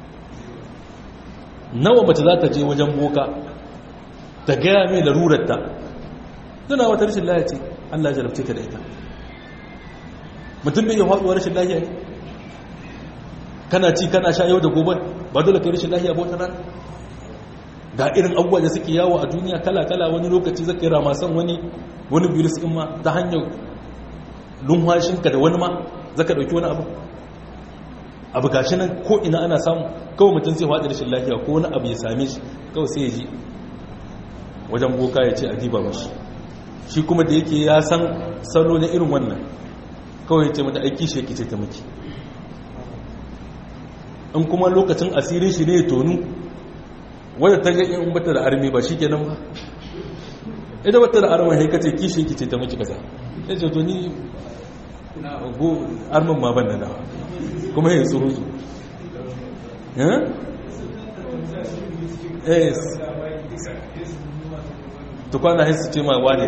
nawa mace za ta je wajen boka ta gaya mai larurarta tana wata rashin lahiya ce allah ya jarabce ta da ita mutum bai yi haɗuwa rashin lahiya ne kana ci kana sha yau da gobe ba dole kai rashin lahiya ba wata rana ga irin abubuwa da suke yawo a duniya kala-kala wani lokaci zaka yi ramasan wani wani virus in ma ta hanyar lumhashinka da wani ma zaka dauki wani abu abu gashi nan ko ina ana samu kawai mutum zai faɗi rashin lafiya ko wani abu ya same shi kawai sai ya ji wajen boka ya ce a diba mashi shi kuma da yake ya san salo na irin wannan kawai ya ce mata aiki shi yake ce ta miki in kuma lokacin asirin shi ne ya tonu wadda ta ga in bata da armi ba shi kenan ba ita bata da armi haika ce kishi yake ce ta miki kaza ya ce to ni go armin ma ban da dawa kuma ya tsoro su yes to kwana haisu ce ma wane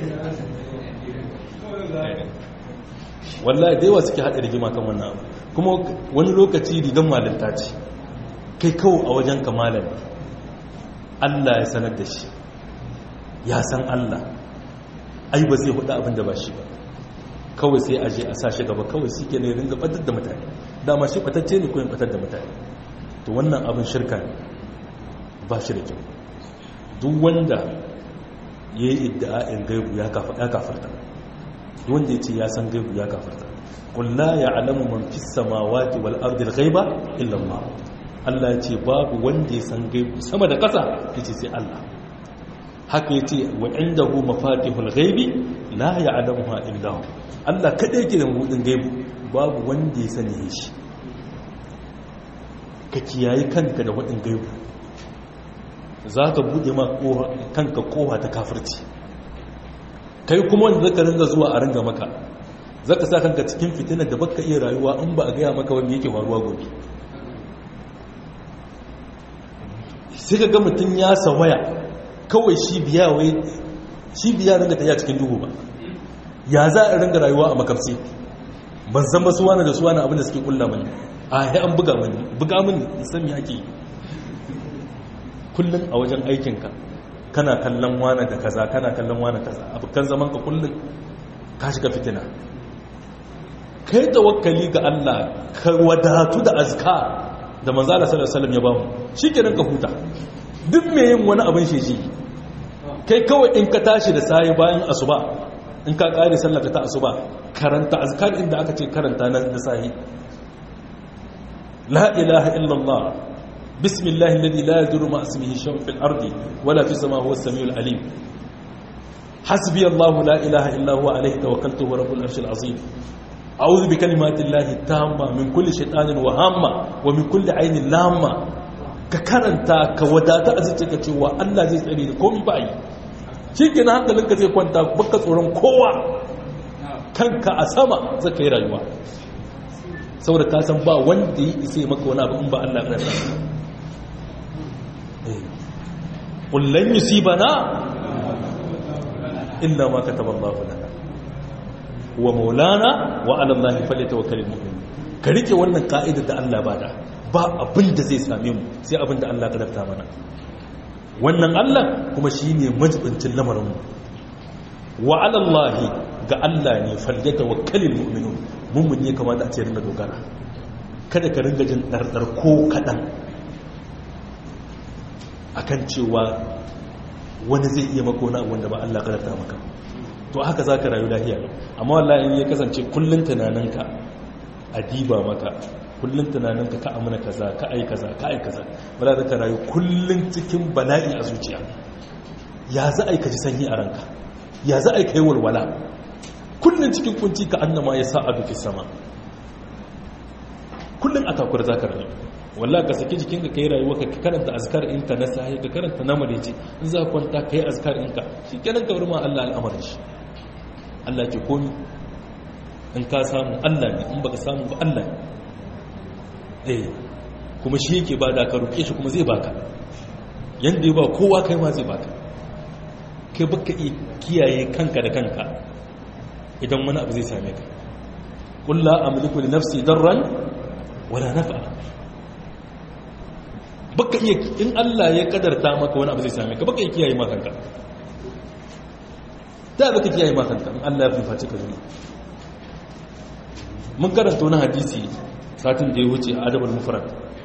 wallahi da yawa suke haɗa rigima kan wannan abu kuma wani lokaci rigan malinta ce kai kawo a wajen kamalan Allah ya sanar da shi ya san Allah ai ba zai hudu abin da ba shi ba kawai sai aje a sashi gaba kawai shi ke ne ringa batar da mutane dama shi batacce ne ko yin batar da mutane to wannan abin shirka ne ba shi da kyau duk wanda ya yi idda'a'in gaibu ya kafarta duk wanda ya ce ya san gaibu ya kafarta kulla ya alamu man fi samawati wal ardil ghaiba illa Allah Allah ya ce babu wanda ya san gaibu sama da kasa yace sai Allah haka yace wa indahu mafatihul ghaibi la ya'lamuha illa hu Allah kadai yake da mabudin gaibu babu wanda ya sani shi ka kiyaye kanka da wadin gaibu za ka buɗe ma kanka kowa ta kafirci kai kuma wanda zaka ringa zuwa a ringa maka zaka sa kanka cikin fitinar da baka iya rayuwa in ba a gaya maka wanda yake faruwa gobe sai ka ga mutum ya sawaya kawai shi biya wai shi biya ringa ta cikin duhu ba ya za a ringa rayuwa a makafsi ban san ba suwana da suwana abinda suke kulla mani a yi an buga mani buga mani san me ake yi kullum a wajen aikinka kana kallon wane da kaza kana kallon wane kaza abokan zaman ka kullum ka shiga fitina kai tawakkali ga Allah ka wadatu da azka da manzo Allah sallallahu alaihi wasallam ya bamu shikenan ka huta duk me yin wani abin sheji kai kawai in ka tashi da sai bayan asuba in ka kare sallar ta asuba karanta azkar inda aka ce karanta na sai la ilaha illallah بسم الله الذي لا يدر مع اسمه شيء في الأرض ولا في السماء هو السميع العليم حسبي الله لا إله إلا هو عليه توكلت هو رب العرش العظيم أعوذ بكلمات الله التامة من كل شيطان وهامة ومن كل عين لامة ككرنتا كوداتا أزيتك cewa Allah zai tsare da komai ba yi shikenan hankalinka zai kwanta baka tsoron kowa kanka a sama zaka yi rayuwa saboda ka san ba wanda ya isa maka wani abu in ba Allah ya rasa kullun yusibana illa ma kataba Allah lana wa maulana wa ala Allah falyatawakkalul mu'min ka rike wannan ka'idar da Allah bada ba abin da zai same mu sai abin da Allah ya kadarta mana wannan Allah kuma shine majibincin lamarin mu wa ala Allah ga Allah ne falyatawakkalul mu'minun mummun ya kamata a ce ringa dogara kada ka ringa jin dardar ko kadan akan cewa wani zai iya maka wani abu wanda ba Allah kadarta maka to haka za ka rayu lahiya amma wallahi in ya kasance kullun tunaninka a diba maka kullun tunaninka ka amina kaza ka ai kaza ka ai kaza ba za ka rayu kullun cikin bala'i a zuciya ya za a yi ka ji sanyi a ranka ya za a yi ka yi walwala kullun cikin kunci ka annama ya sa a duki sama kullun a takura za ka rayu wallah ka saki jikinka ka yi rayuwa ka karanta azkar inka na sahi ka karanta na marici in za ka kwanta ka yi azkar inka shi kenan ka ma Allah al'amarin shi Allah ke komi in ka samu Allah ne in baka samu ba Allah ne eh kuma shi yake ba da ka roƙe shi kuma zai baka yanda ya ba kowa kai ma zai baka kai baka iya kiyaye kanka da kanka idan wani abu zai same ka qul la amliku li nafsi darran wala naf'a baka iya in Allah ya kadarta maka wani abu zai same ka baka iya kiyaye ma kanka da baka kiyaye ma kanka in Allah ya fiface ka zuwa mun karanta wani hadisi satin da ya wuce a adabul mufrad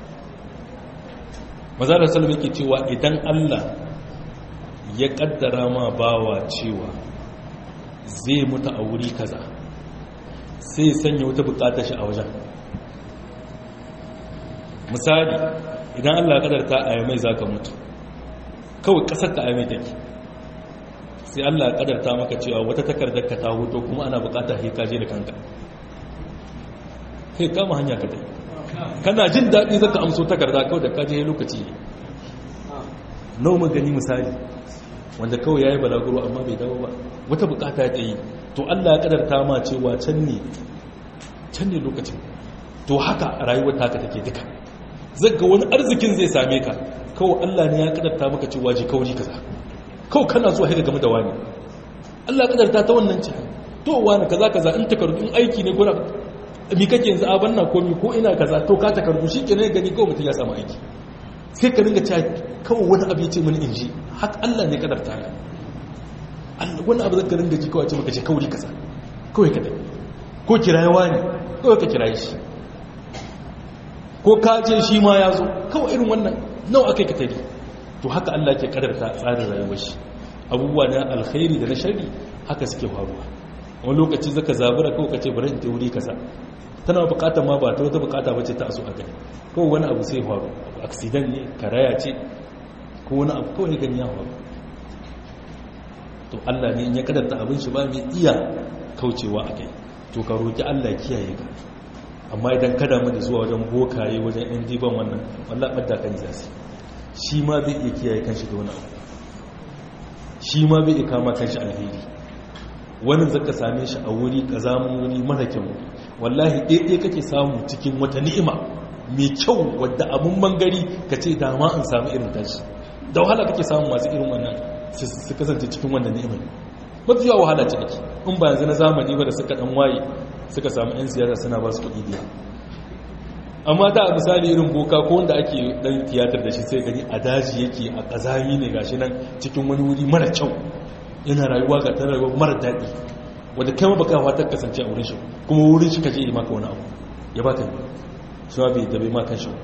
maza da salama yake cewa idan Allah ya kaddara ma bawa cewa zai mutu a wuri kaza sai ya sanya wata bukatar shi a wajen misali idan Allah ya kadarta a yamai za ka mutu kawai kasar ka a yamai take sai Allah ya kadarta maka cewa wata takardar ka ta hoto kuma ana bukatar sai ka je da kanka kai kama hanya ka dai kana jin daɗi zaka amso takarda kawai da ka je lokaci nau magani misali wanda kawai ya yi balaguro amma bai dawo ba wata bukata ya tsaye to Allah ya kadarta ma cewa can ne can ne lokacin to haka rayuwar taka take duka zaga wani arzikin zai same ka kawai Allah ne ya kadarta maka cewa ji kauri kaza kawai kana zuwa haka game da wani Allah ya kadarta ta wannan ce to wani kaza kaza in takardun aiki ne gura mi kake yanzu a banna ko mi ko ina kaza to ka takardu shikenan gani kawai mutum ya samu aiki sai ka ringa cewa kawai wani abu ya ce mini in ji haka Allah ne kadarta ya wani abu zaka ringa ji kawai ce maka ce kauri kaza kawai ka dai ko kirayewa ne kawai ka kiraye shi ko ka je shi ma ya zo kawai irin wannan nawa aka yi ka tari to haka Allah ke kadarta tsarin rayuwar shi abubuwa na alkhairi da na shari haka suke faruwa wani lokaci zaka zabura kawai ka ce bari in ta wuri kaza tana bukatar ma ba ta wata bukata ba ce ta aso a gani kawai wani abu sai faru accident ne karaya ce ko wani abu kawai gani ya faru to Allah ne ya kadarta abin shi ba mai iya kaucewa a kai to ka roki Allah kiyaye ka amma idan kada mu da zuwa wajen bokaye wajen yan diban wannan wallah ɓadda kan zasi shi ma zai iya kiyaye kanshi da wani abu shi ma zai iya kama kanshi alheri wani zaka same shi a wuri kazamun wuri mara kyau wallahi ɗaiɗai kake samu cikin wata ni'ima mai kyau wadda abun bangare ka ce dama in samu irin tashi da wahala kake samu masu irin wannan su kasance cikin wannan ni'imar mafi yawa wahala ce ake in ba yanzu na zamani ba da suka dan waye suka samu 'yan siyasa suna ba su kuɗi biya amma da misali irin boka ko wanda ake dan tiyatar da shi sai gani a daji yake a ƙazami ne gashi nan cikin wani wuri mara kyau yana rayuwa ga ta rayuwa mara daɗi wadda kai ma baka fatar kasance a wurin shi kuma wurin shi kaje yi maka wani abu ya baka yi shi ma bai dabe maka shi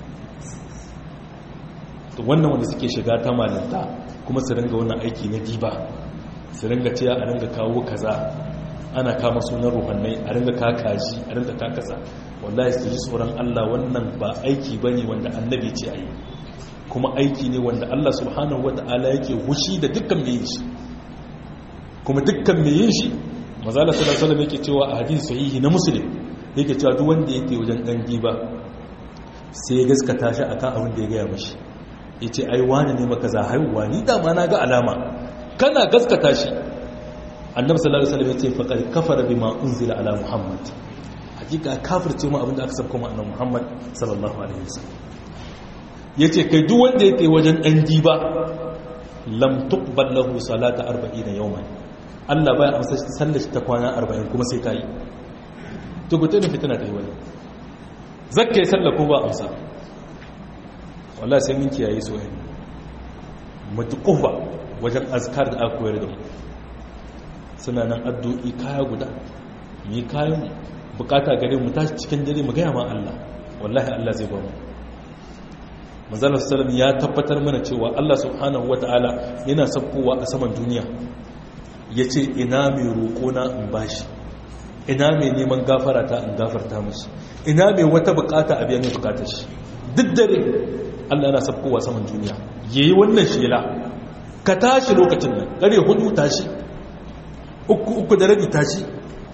to wannan wanda suke shiga ta malinta kuma su ringa wannan aiki na diba su ringa cewa a ringa kawo kaza ana kama sunan ruhannai a ringa kakaji a ringa kakasa wallahi su ji tsoron Allah wannan ba aiki bane wanda annabi ce ayi kuma aiki ne wanda Allah subhanahu wata'ala yake hushi da dukkan mai yin shi kuma dukkan mai yin shi mazala sallallahu alaihi wasallam yake cewa a hadisi sahihi na muslim yake cewa duk wanda yake wajen dan giba sai ya gaskata shi akan abin da ya gaya mashi yace ai wani ne maka za haihuwa ni da ma na ga alama kana gaskata shi annabi sallallahu alaihi wasallam yace faqad kafara bima unzila ala muhammad hakika kafirce mu abinda aka sabko mu annabi muhammad sallallahu alaihi wasallam yace kai duk wanda yake wajen dan diba lam tuqbal lahu salata 40 yawman Allah baya amsa sallar ta kwana 40 kuma sai kai to gute ne fitina ta yi wani zakkai sallah ko ba amsa wallahi sai mun kiyaye soyayya mutuqufa wajen azkar da aka koyar da mu suna nan addu'i kaya guda mu yi kayan bukata gare mu tashi cikin dare mu gaya ma Allah wallahi Allah zai ba mu manzalar salam ya tabbatar mana cewa Allah subhanahu wata'ala yana sabkowa a saman duniya ya ce ina mai roƙona in bashi ina mai neman gafara ta in gafarta mashi ina mai wata bukata a biya mai bukatar shi duk dare Allah yana sabkowa saman duniya yayi wannan shela ka tashi lokacin nan kare hudu tashi uku uku da rabi tashi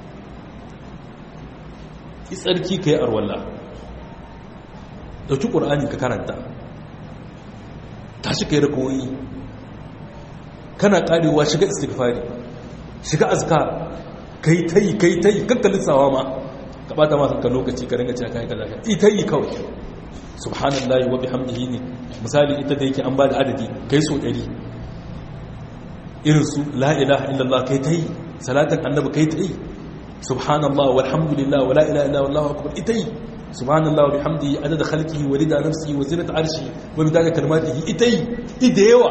tsarki ka yi arwalla dauki ƙur'ani ka karanta tashi ka yi rakoyi kana ƙarewa shiga istighfari shiga azka ka yi ta yi ka yi ta yi kankalin tsawa ma ka ɓata masu ka lokaci ka ringa cewa ka yi ka zaga ita yi kawai subhanallahi wa bihamdihi ne misali ita da yake an ba da adadi kai so ɗari irin su la ilaha illallah kai ta yi salatin annabi kai ta yi subhanallah walhamdulillah wa la ilaha illa wallahu akbar ita yi subhanallah wa bihamdihi adada khalqihi wa rida nafsihi wa zinata arshi wa midada kalimatihi ita yi ida yawa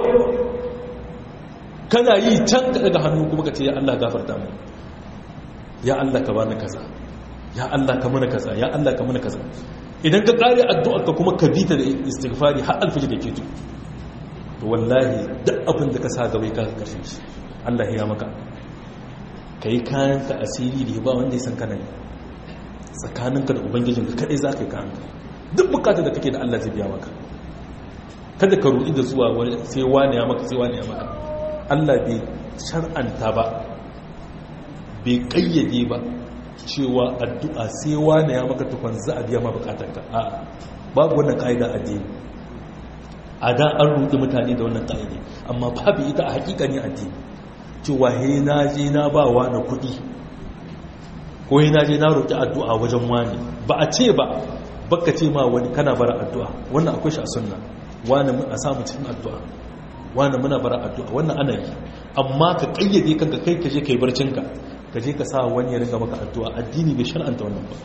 kana yi can ka daga hannu kuma ka ce ya Allah gafarta mu ya Allah ka bani kaza ya Allah ka mana kaza ya Allah ka mana kaza idan ka kare addu'ar ka kuma ka bita da istighfari har alfiji da ke to to wallahi duk abin da ka sa gaba ka karshen shi Allah ya maka kai kayan ka asiri da ba wanda ya san kana tsakaninka da ubangijinka kadai za ka yi kanka duk bukatar da kake da Allah zai biya maka kada ka ruɗi da zuwa sai wani ya maka sai wani ya maka Allah bai shar'anta ba bai kayyade ba cewa addu'a sai wani ya maka tukun za a biya ma bukatarka a babu wannan ka'ida addini a da an ruɗi mutane da wannan ka'ida amma babu ita a hakikanin addini cewa he na je na ba wani kuɗi ko he na je na roƙi addu'a wajen wani ba a ce ba baka ce ma wani kana bara addu'a wannan akwai shi a sunna wani a samu cikin addu'a wani muna bara addu'a wannan ana yi amma ka kayyade kanka kai ka je ka yi barcinka ka je ka sa wani ya ringa maka addu'a addini bai shar'anta wannan ba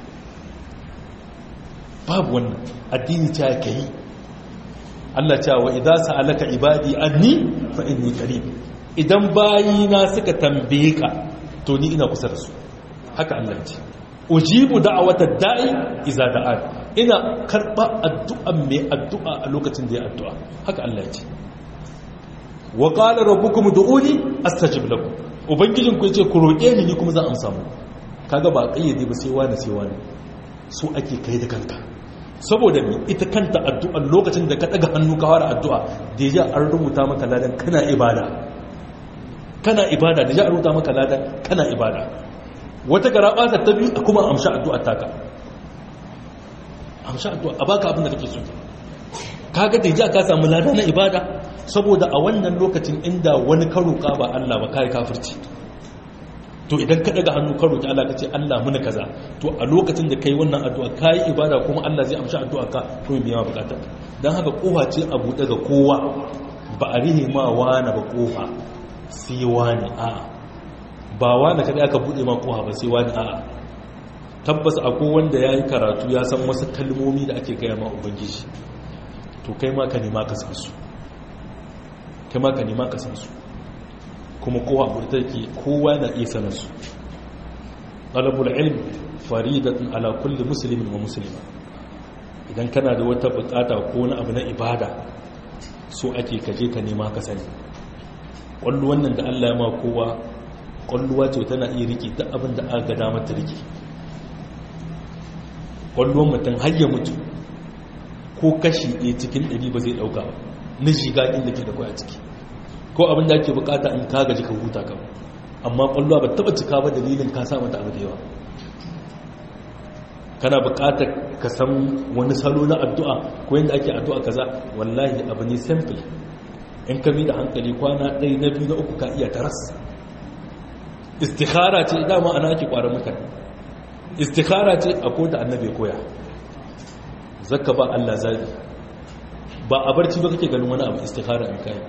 babu wannan addini ta ka yi Allah ta wa idan sa'alaka ibadi anni fa inni qarib idan bayina suka tambaye ka to ni ina kusa da su haka Allah ce ujibu da'awata da'i idza da'an ina karba addu'a mai addu'a a lokacin da ya addu'a haka Allah ce wa qala rabbukum du'uni astajib lakum ubangijin ku yace ku roke ni ni kuma zan amsa muku kaga ba kayyade ba sai wani sai wani su ake kai da kanka saboda ni ita kanta addu'a lokacin da ka daga hannu ka fara addu'a da ya an rubuta maka ladan kana ibada kana ibada da ya rubuta maka ladan kana ibada wata garaba ta biyu kuma amsha addu'a taka amsha addu'a a baka abin da kake so kaga da ya ka samu lada na ibada saboda a wannan lokacin inda wani karuka ba Allah ba kai kafirci to idan ka daga hannu ka roki Allah ka ce Allah muna kaza to a lokacin da kai wannan addu'a kai ibada kuma Allah zai amshi addu'a ka kuma biya ma bukatar dan haka kofa ce a buɗe ga kowa ba a rihe ma wani ba kofa sai wani a ba wani kada aka buɗe ma kofa ba sai wani a tabbas akwai wanda ya yi karatu ya san wasu kalmomi da ake gaya ma ubangiji to kai ma ka nema ka san su kai ma ka nema ka san su kuma kowa abu da take kowa na iya sanar su ɗalabul ilm faridatun ala kulli musulmin wa musulma idan kana da wata bukata ko wani abu na ibada so ake kaje ka nema ka sani ƙwallo wannan da allah ya ma kowa ƙwalluwa ce tana iya riƙe duk abin da aka gada mata riƙe ƙwallon mutum har ya mutu ko kashi ɗaya cikin ɗari ba zai ɗauka ba na shiga inda ke da kwaya ciki ko abin da ake bukata in ka gaji ka huta ka amma kwallo ba taba cika ba dalilin ka sa mata abu da yawa kana bukatar ka san wani salo na addu'a ko yadda ake addu'a kaza wallahi abu ne simple in ka bi da hankali kwana ɗaya na biyu na uku ka iya taras istikhara ce dama ana ake kwarar mutane istikhara ce a ko da annabi koya zakka ba Allah zabi ba a barci ba kake ganin wani abu istikhara in kai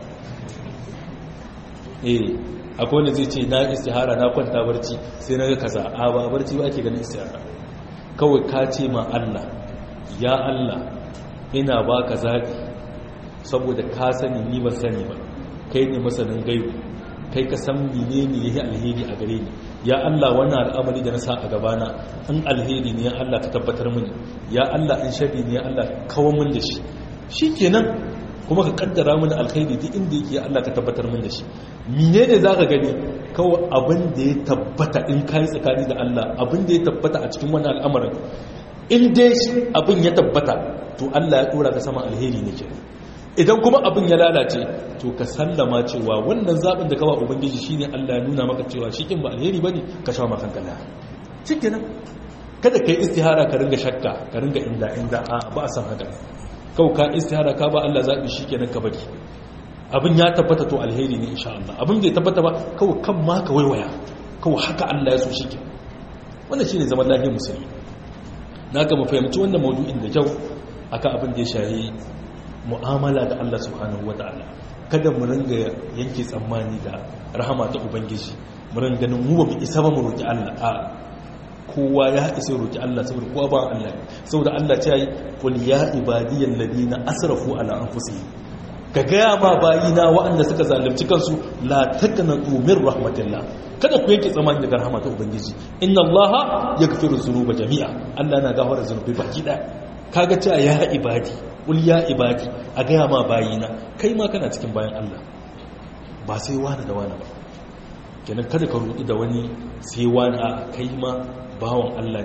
eh akwai wanda zai ce na istihara na kwanta barci sai na ga kaza a ba barci ba ake ganin istihara kawai ka ce ma Allah ya Allah ina ba ka zaɓi saboda ka sani ni ba sani ba kai ne masanin gaibu kai ka san mene ne yayi alheri a gare ni ya Allah wannan al'amari da na sa a gabana in alheri ne ya Allah ka tabbatar mini ya Allah in sharri ne ya Allah kawo min da shi shikenan kuma ka kaddara mana alkhairi duk inda yake Allah ka tabbatar min da shi menene zaka gani kawai abin da ya tabbata in kai tsakani da Allah abin da ya tabbata a cikin wannan al'amarin in dai abin ya tabbata to Allah ya dora ka sama alheri ne ke idan kuma abin ya lalace to ka sallama cewa wannan zabin da kawa ubangiji shine Allah ya nuna maka cewa shi kin ba alheri bane ka sha maka kankana shikenan kada kai istihara ka ringa shakka ka ringa inda inda a ba a san haka kawai ka istihara ka ba Allah zaɓi shi kenan ka bari abin ya tabbata to alheri ne insha Allah abin da ya tabbata ba kawai kan ma ka waiwaya kawai haka Allah ya so shi ke wannan shine zaman lafiyar musulmi na ga mu fahimci wannan maudu'in da kyau akan abin da ya shahi mu'amala da Allah subhanahu wataala kada mu ringa yanke tsammani da rahama ta ubangiji mu ringa ganin mu ba mu isa ba mu roki Allah a kowa ya isa roki Allah saboda kowa ba Allah saboda Allah ta yi qul ya ibadiyal ladina asrafu ala anfusihim ka gaya ma bayina waɗanda suka zalunci kansu la taqnatu min rahmatillah kada ku yanke tsamani daga rahmatar ubangiji inna allaha yaghfiru dhunuba jami'a Allah na gafara zunubi baki daya kaga cewa ya ibadi qul ya ibadi a gaya ma bayina kai ma kana cikin bayan Allah ba sai wani da wani ba kenan kada ka rudu da wani sai wani a kai ma bawan Allah ne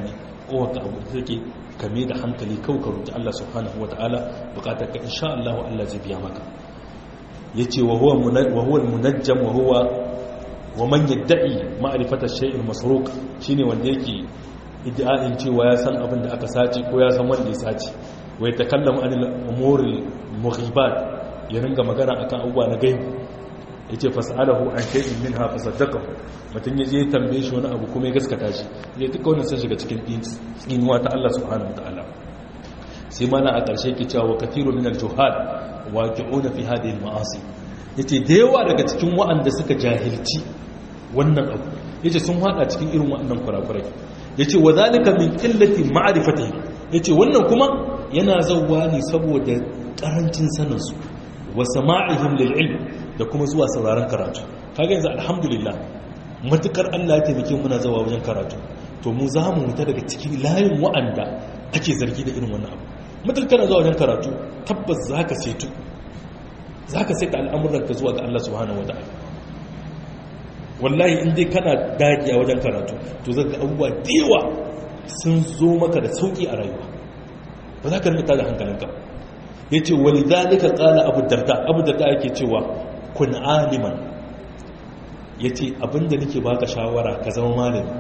kowa ka abu da take kame da hankali kawai ka roki Allah subhanahu wataala bukatar ka insha Allah Allah zai biya maka yace wa huwa wa huwa al-munajjam wa huwa wa man yad'i ma'rifata shay'in masruq shine wanda yake iddia'in cewa ya san abin da aka sace ko ya san wanda ya sace wa yatakallamu anil umuril mughibat ya ringa magana akan abubuwa na gaibu yace fas'alahu an shay'in minha fasaddaqahu mutun yaje ya tambaye shi wani abu kuma ya gaskata shi ya duka wannan sun shiga cikin tsinuwa ta Allah subhanahu wataala sai mana a ƙarshe ke cewa kathiru min al-juhal waqi'una fi hadhihi al-ma'asi yace da yawa daga cikin waɗanda suka jahilci wannan abu yace sun hada cikin irin waɗannan kurakurai yace wa zalika min qillati ma'rifatihi yace wannan kuma yana zawwa ne saboda karancin sanin su wa sama'ihim lil ilm da kuma zuwa sauraron karatu kaga yanzu alhamdulillah matukar Allah ya taimake mu muna zawa wajen karatu to mu za mu muta daga cikin layin wa'anda ake zargi da irin wannan abu matukar kana zuwa wajen karatu tabbas zaka setu zaka saita al'amuran ka zuwa ga Allah subhanahu wataala wallahi in dai kana dagiya wajen karatu to zaka abubuwa dewa sun zo maka da sauki a rayuwa ba za ka rinka da hankalinka yace walidhalika qala abu darda abu darda yake cewa kun aliman ya ce abinda nake baka shawara ka zama malami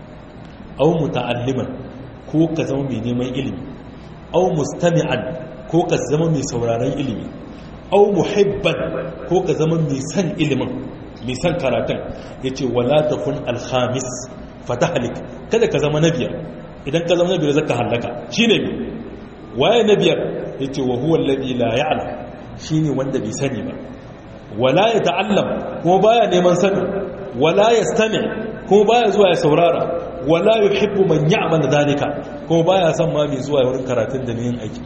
au muta'alliman ko ka zama mai neman ilimi au mustami'an ko ka zama mai sauraron ilimi au muhibban ko ka zama mai san ilimin mai san karatun ya ce wala takun alhamis fatahalik kada ka zama na biyar idan ka zama na biyar zaka hallaka shine waye na biyar ya ce wa huwa alladhi la ya'lam shine wanda bai sani ba wala ya ta'allam kuma baya neman sani wala ya stami kuma baya zuwa ya saurara wala yuhibbu man ya'mal dalika kuma baya son ma mai zuwa wurin karatun da yin aiki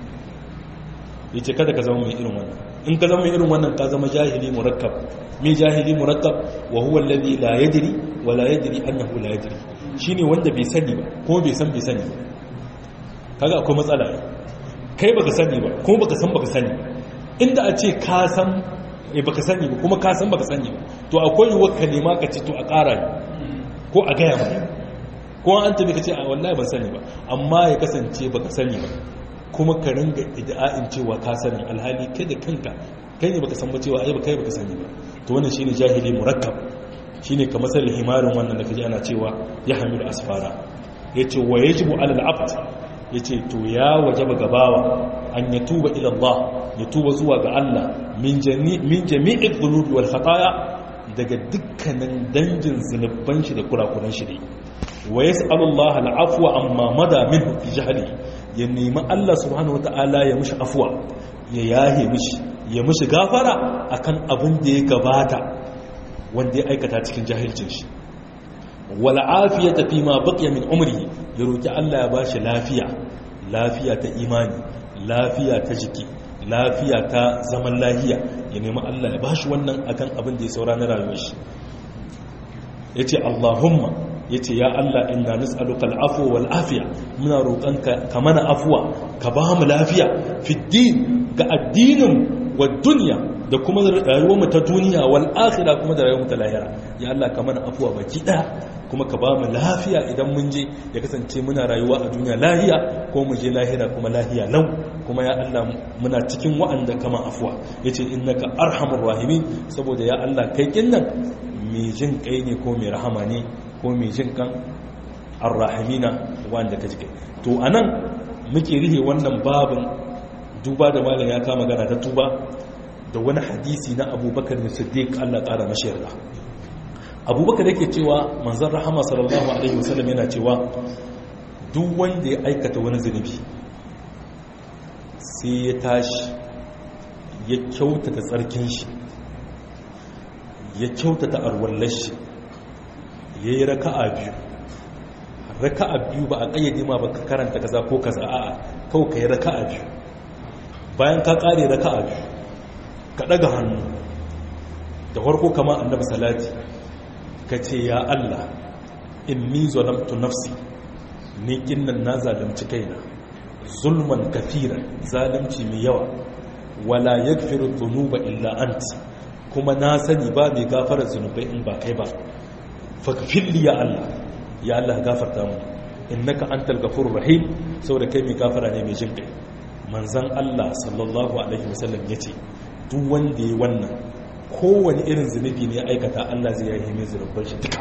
yace kada ka zama mai irin wannan in ka zama mai irin wannan ka zama jahili murakkab mai jahili murakkab wa huwa alladhi la yadri wa la yadri annahu la yadri shine wanda bai sani ba kuma bai san bai sani ba kaga akwai matsala kai baka sani ba kuma baka san baka sani inda a ce ka san e baka sani ba kuma ka san baka sani ba to akwai yiwuwar ka nema ka ce to a ƙara ko a gaya mana ko an tabi ka ce a wallahi ban sani ba amma ya kasance baka sani ba kuma ka ringa ida'in cewa ka sani alhali kai da kanka kai ne baka san ba cewa ai baka baka sani ba to wannan shine jahili murakkab shine kamar sal himarin wannan da kaji ana cewa ya hamilu asfara yace wa yajibu alal abd yace to ya wajaba gabawa an yatuba ila Allah ya tuba zuwa ga Allah min jami'in zunubi wal khataya daga dukkanin dangin zunuban shi da kurakuran shi dai wa yas'alu Allah al'afwa amma mada minhu fi jahli ya nemi Allah subhanahu wata'ala ya mishi afwa ya yahe mishi ya mishi gafara akan abin da ya gabata wanda ya aikata cikin jahilcin shi wal afiyata fi ma baqiya min umri ya roki Allah ya bashi lafiya lafiya ta imani lafiya ta jiki lafiya ta zaman lahiya ya nemi Allah ya bashi wannan akan abin da ya saura na rayuwar shi yace Allahumma yace ya Allah inna nas'aluka al'afwa wal afiya muna roƙonka ka mana afwa ka ba mu lafiya fi din ga addinin wa dunya da kuma rayuwar mu ta duniya wal akhirah kuma da rayuwar mu ta lahira ya Allah ka mana afwa baki daya kuma ka ba mu lafiya idan mun je ya kasance muna rayuwa a duniya lahiya ko mu je lahira kuma lahiya lau kuma ya Allah muna cikin wa'anda kama afwa yace innaka arhamur rahimin saboda ya Allah kai kinnan mai jin kai ne ko mai rahama ne ko mai jin kan arrahimina wanda ka jike to anan muke rihe wannan babin duba da malam ya kama gana ta tuba da wani hadisi na abubakar da siddiq Allah ƙara mashi yarda abubakar yake cewa manzan rahama sallallahu alaihi wasallam yana cewa duk wanda ya aikata wani zunubi sai ya tashi ya kyautata tsarkin shi ya kyautata arwallar shi ya yi raka'a biyu raka'a biyu ba a ƙayyade ma ba ka karanta kaza ko kaza a'a kawai ka yi raka'a biyu bayan ka ƙare raka'a biyu ka ɗaga hannu da farko kama annabi salati ka ce ya Allah in ni zalamtu nafsi ni kinnan na zalunci kaina zulman kafiran zalunci mai yawa wala yaghfiru dhunuba illa ant kuma na sani ba mai gafara zunubai in ba kai ba faghfirli ya Allah ya Allah gafarta mu innaka antal ghafurur rahim saboda kai mai gafara ne mai jin kai manzon Allah sallallahu alaihi wasallam yace duk wanda yi wannan kowane irin zunubi ne aikata Allah zai yi mai zunubar shi duka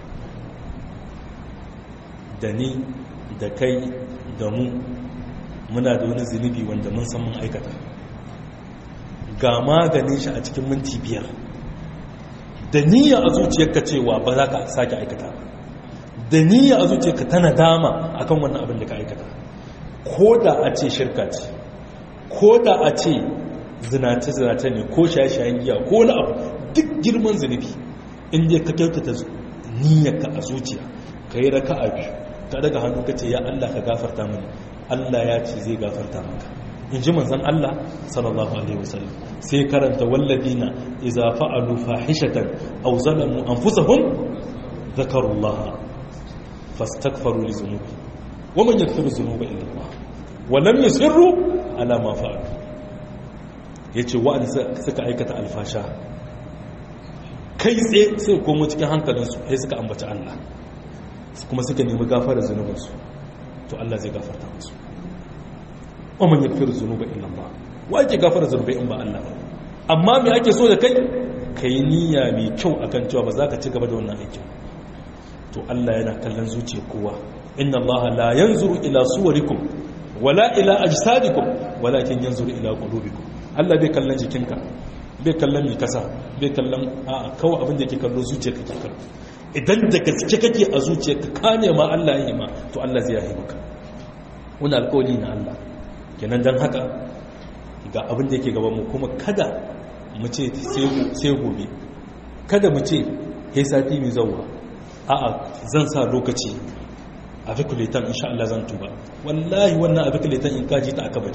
da ni da kai da mu muna da wani zunubi wanda mun san mun aikata ga maganin shi a cikin minti biyar da niyya a zuciyarka cewa ba za ka sake aikata da niyya a zuciyarka tana dama akan wannan abin da ka aikata ko da a ce shirka ce ko da a ce zinace-zinace ne ko shaye-shayen giya ko wani abu duk girman zunubi inda ka kyautata niyyarka a zuciya ka yi raka a biyu ka daga hannu ka ce ya Allah ka gafarta mini Allah ya ce zai gafarta maka in ji manzan Allah sallallahu alaihi wasallam sai karanta walladina idza fa'alu fahishatan aw zalamu anfusahum dhakarullah fastaghfiru li dhunubi wa man yaghfiru dhunuba illa Allah wa lam yusirru ala ma fa'alu yace wa'an suka aikata alfasha kai tsaye sai komo cikin hankalinsu sai suka ambaci Allah kuma suka nemi gafarar zunubinsu to Allah zai gafarta musu wa man yaghfiru dhunuba illa Allah wa yake gafara zunubai in ba Allah ba amma me ake so da kai kai niyya mai kyau akan cewa ba za ka ci gaba da wannan aikin to Allah yana kallon zuciyar kowa inna Allah la yanzuru ila suwarikum wala ila ajsadikum walakin yanzuru ila qulubikum Allah bai kallon jikinka bai kallon mai kasa bai kallon a kawai abin da yake kallo zuciyar kake kallo idan da gaske kake a zuciyarka ka nema Allah ya yi ma to Allah zai yi maka wani alƙawari na Allah kenan don haka ga abin da yake gaban mu kuma kada mu ce sai gobe kada mu ce he sati mai zauwa a'a zan sa lokaci a fikuletan insha Allah zan tuba wallahi wannan a fikuletan in kaji ta aka bari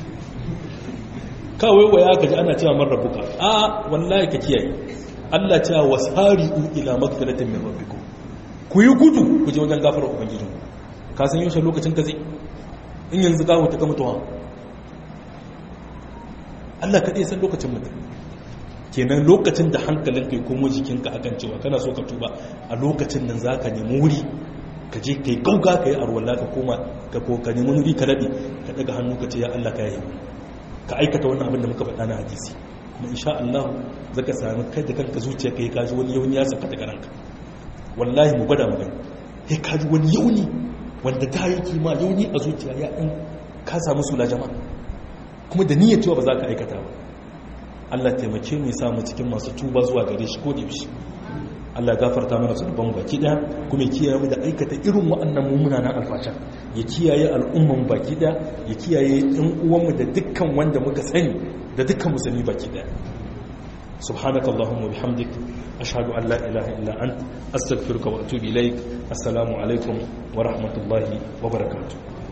kawai waya ka ji ana cewa man rabuka a wallahi ka kiyaye Allah cewa wasari'u ila magfiratin min rabbikum ku yi gudu ku je wajen gafarar ubangijin ka san yaushe lokacin ka zai in yanzu gawo ta kama tuwa Allah kaɗai san lokacin mutum kenan lokacin da hankalin kai komo jikinka akan cewa kana so ka tuba a lokacin nan za ka nemi wuri ka je ka yi gauga ka yi arwalla ka koma ka ko ka nemi wuri ka daɗe ka ɗaga hannu ka ce ya Allah ka yi ka aikata wannan abin da muka faɗa na hadisi kuma insha Allah zaka sami kai da kanka zuciya kai ka ji wani yauni ya saka daga ranka wallahi mu gwada mu gani kai ka ji wani yauni wanda ta yi kima yauni a zuciya ya ɗin ka samu sula jama'a kuma da niyyar cewa ba za ka aikata ba Allah taimake mu ya samu cikin masu tuba zuwa gare shi ko da yaushe Allah gafarta mana zunuban baki daya kuma ya kiyaye mu da aikata irin waɗannan mummunan alfasha ya kiyaye al'umman baki daya ya kiyaye ɗan uwanmu da dukkan wanda muka sani da dukkan musulmi baki daya سبحانك اللهم وبحمدك أشهد أن لا إله إلا أنت أستغفرك وأتوب إليك السلام عليكم ورحمة الله وبركاته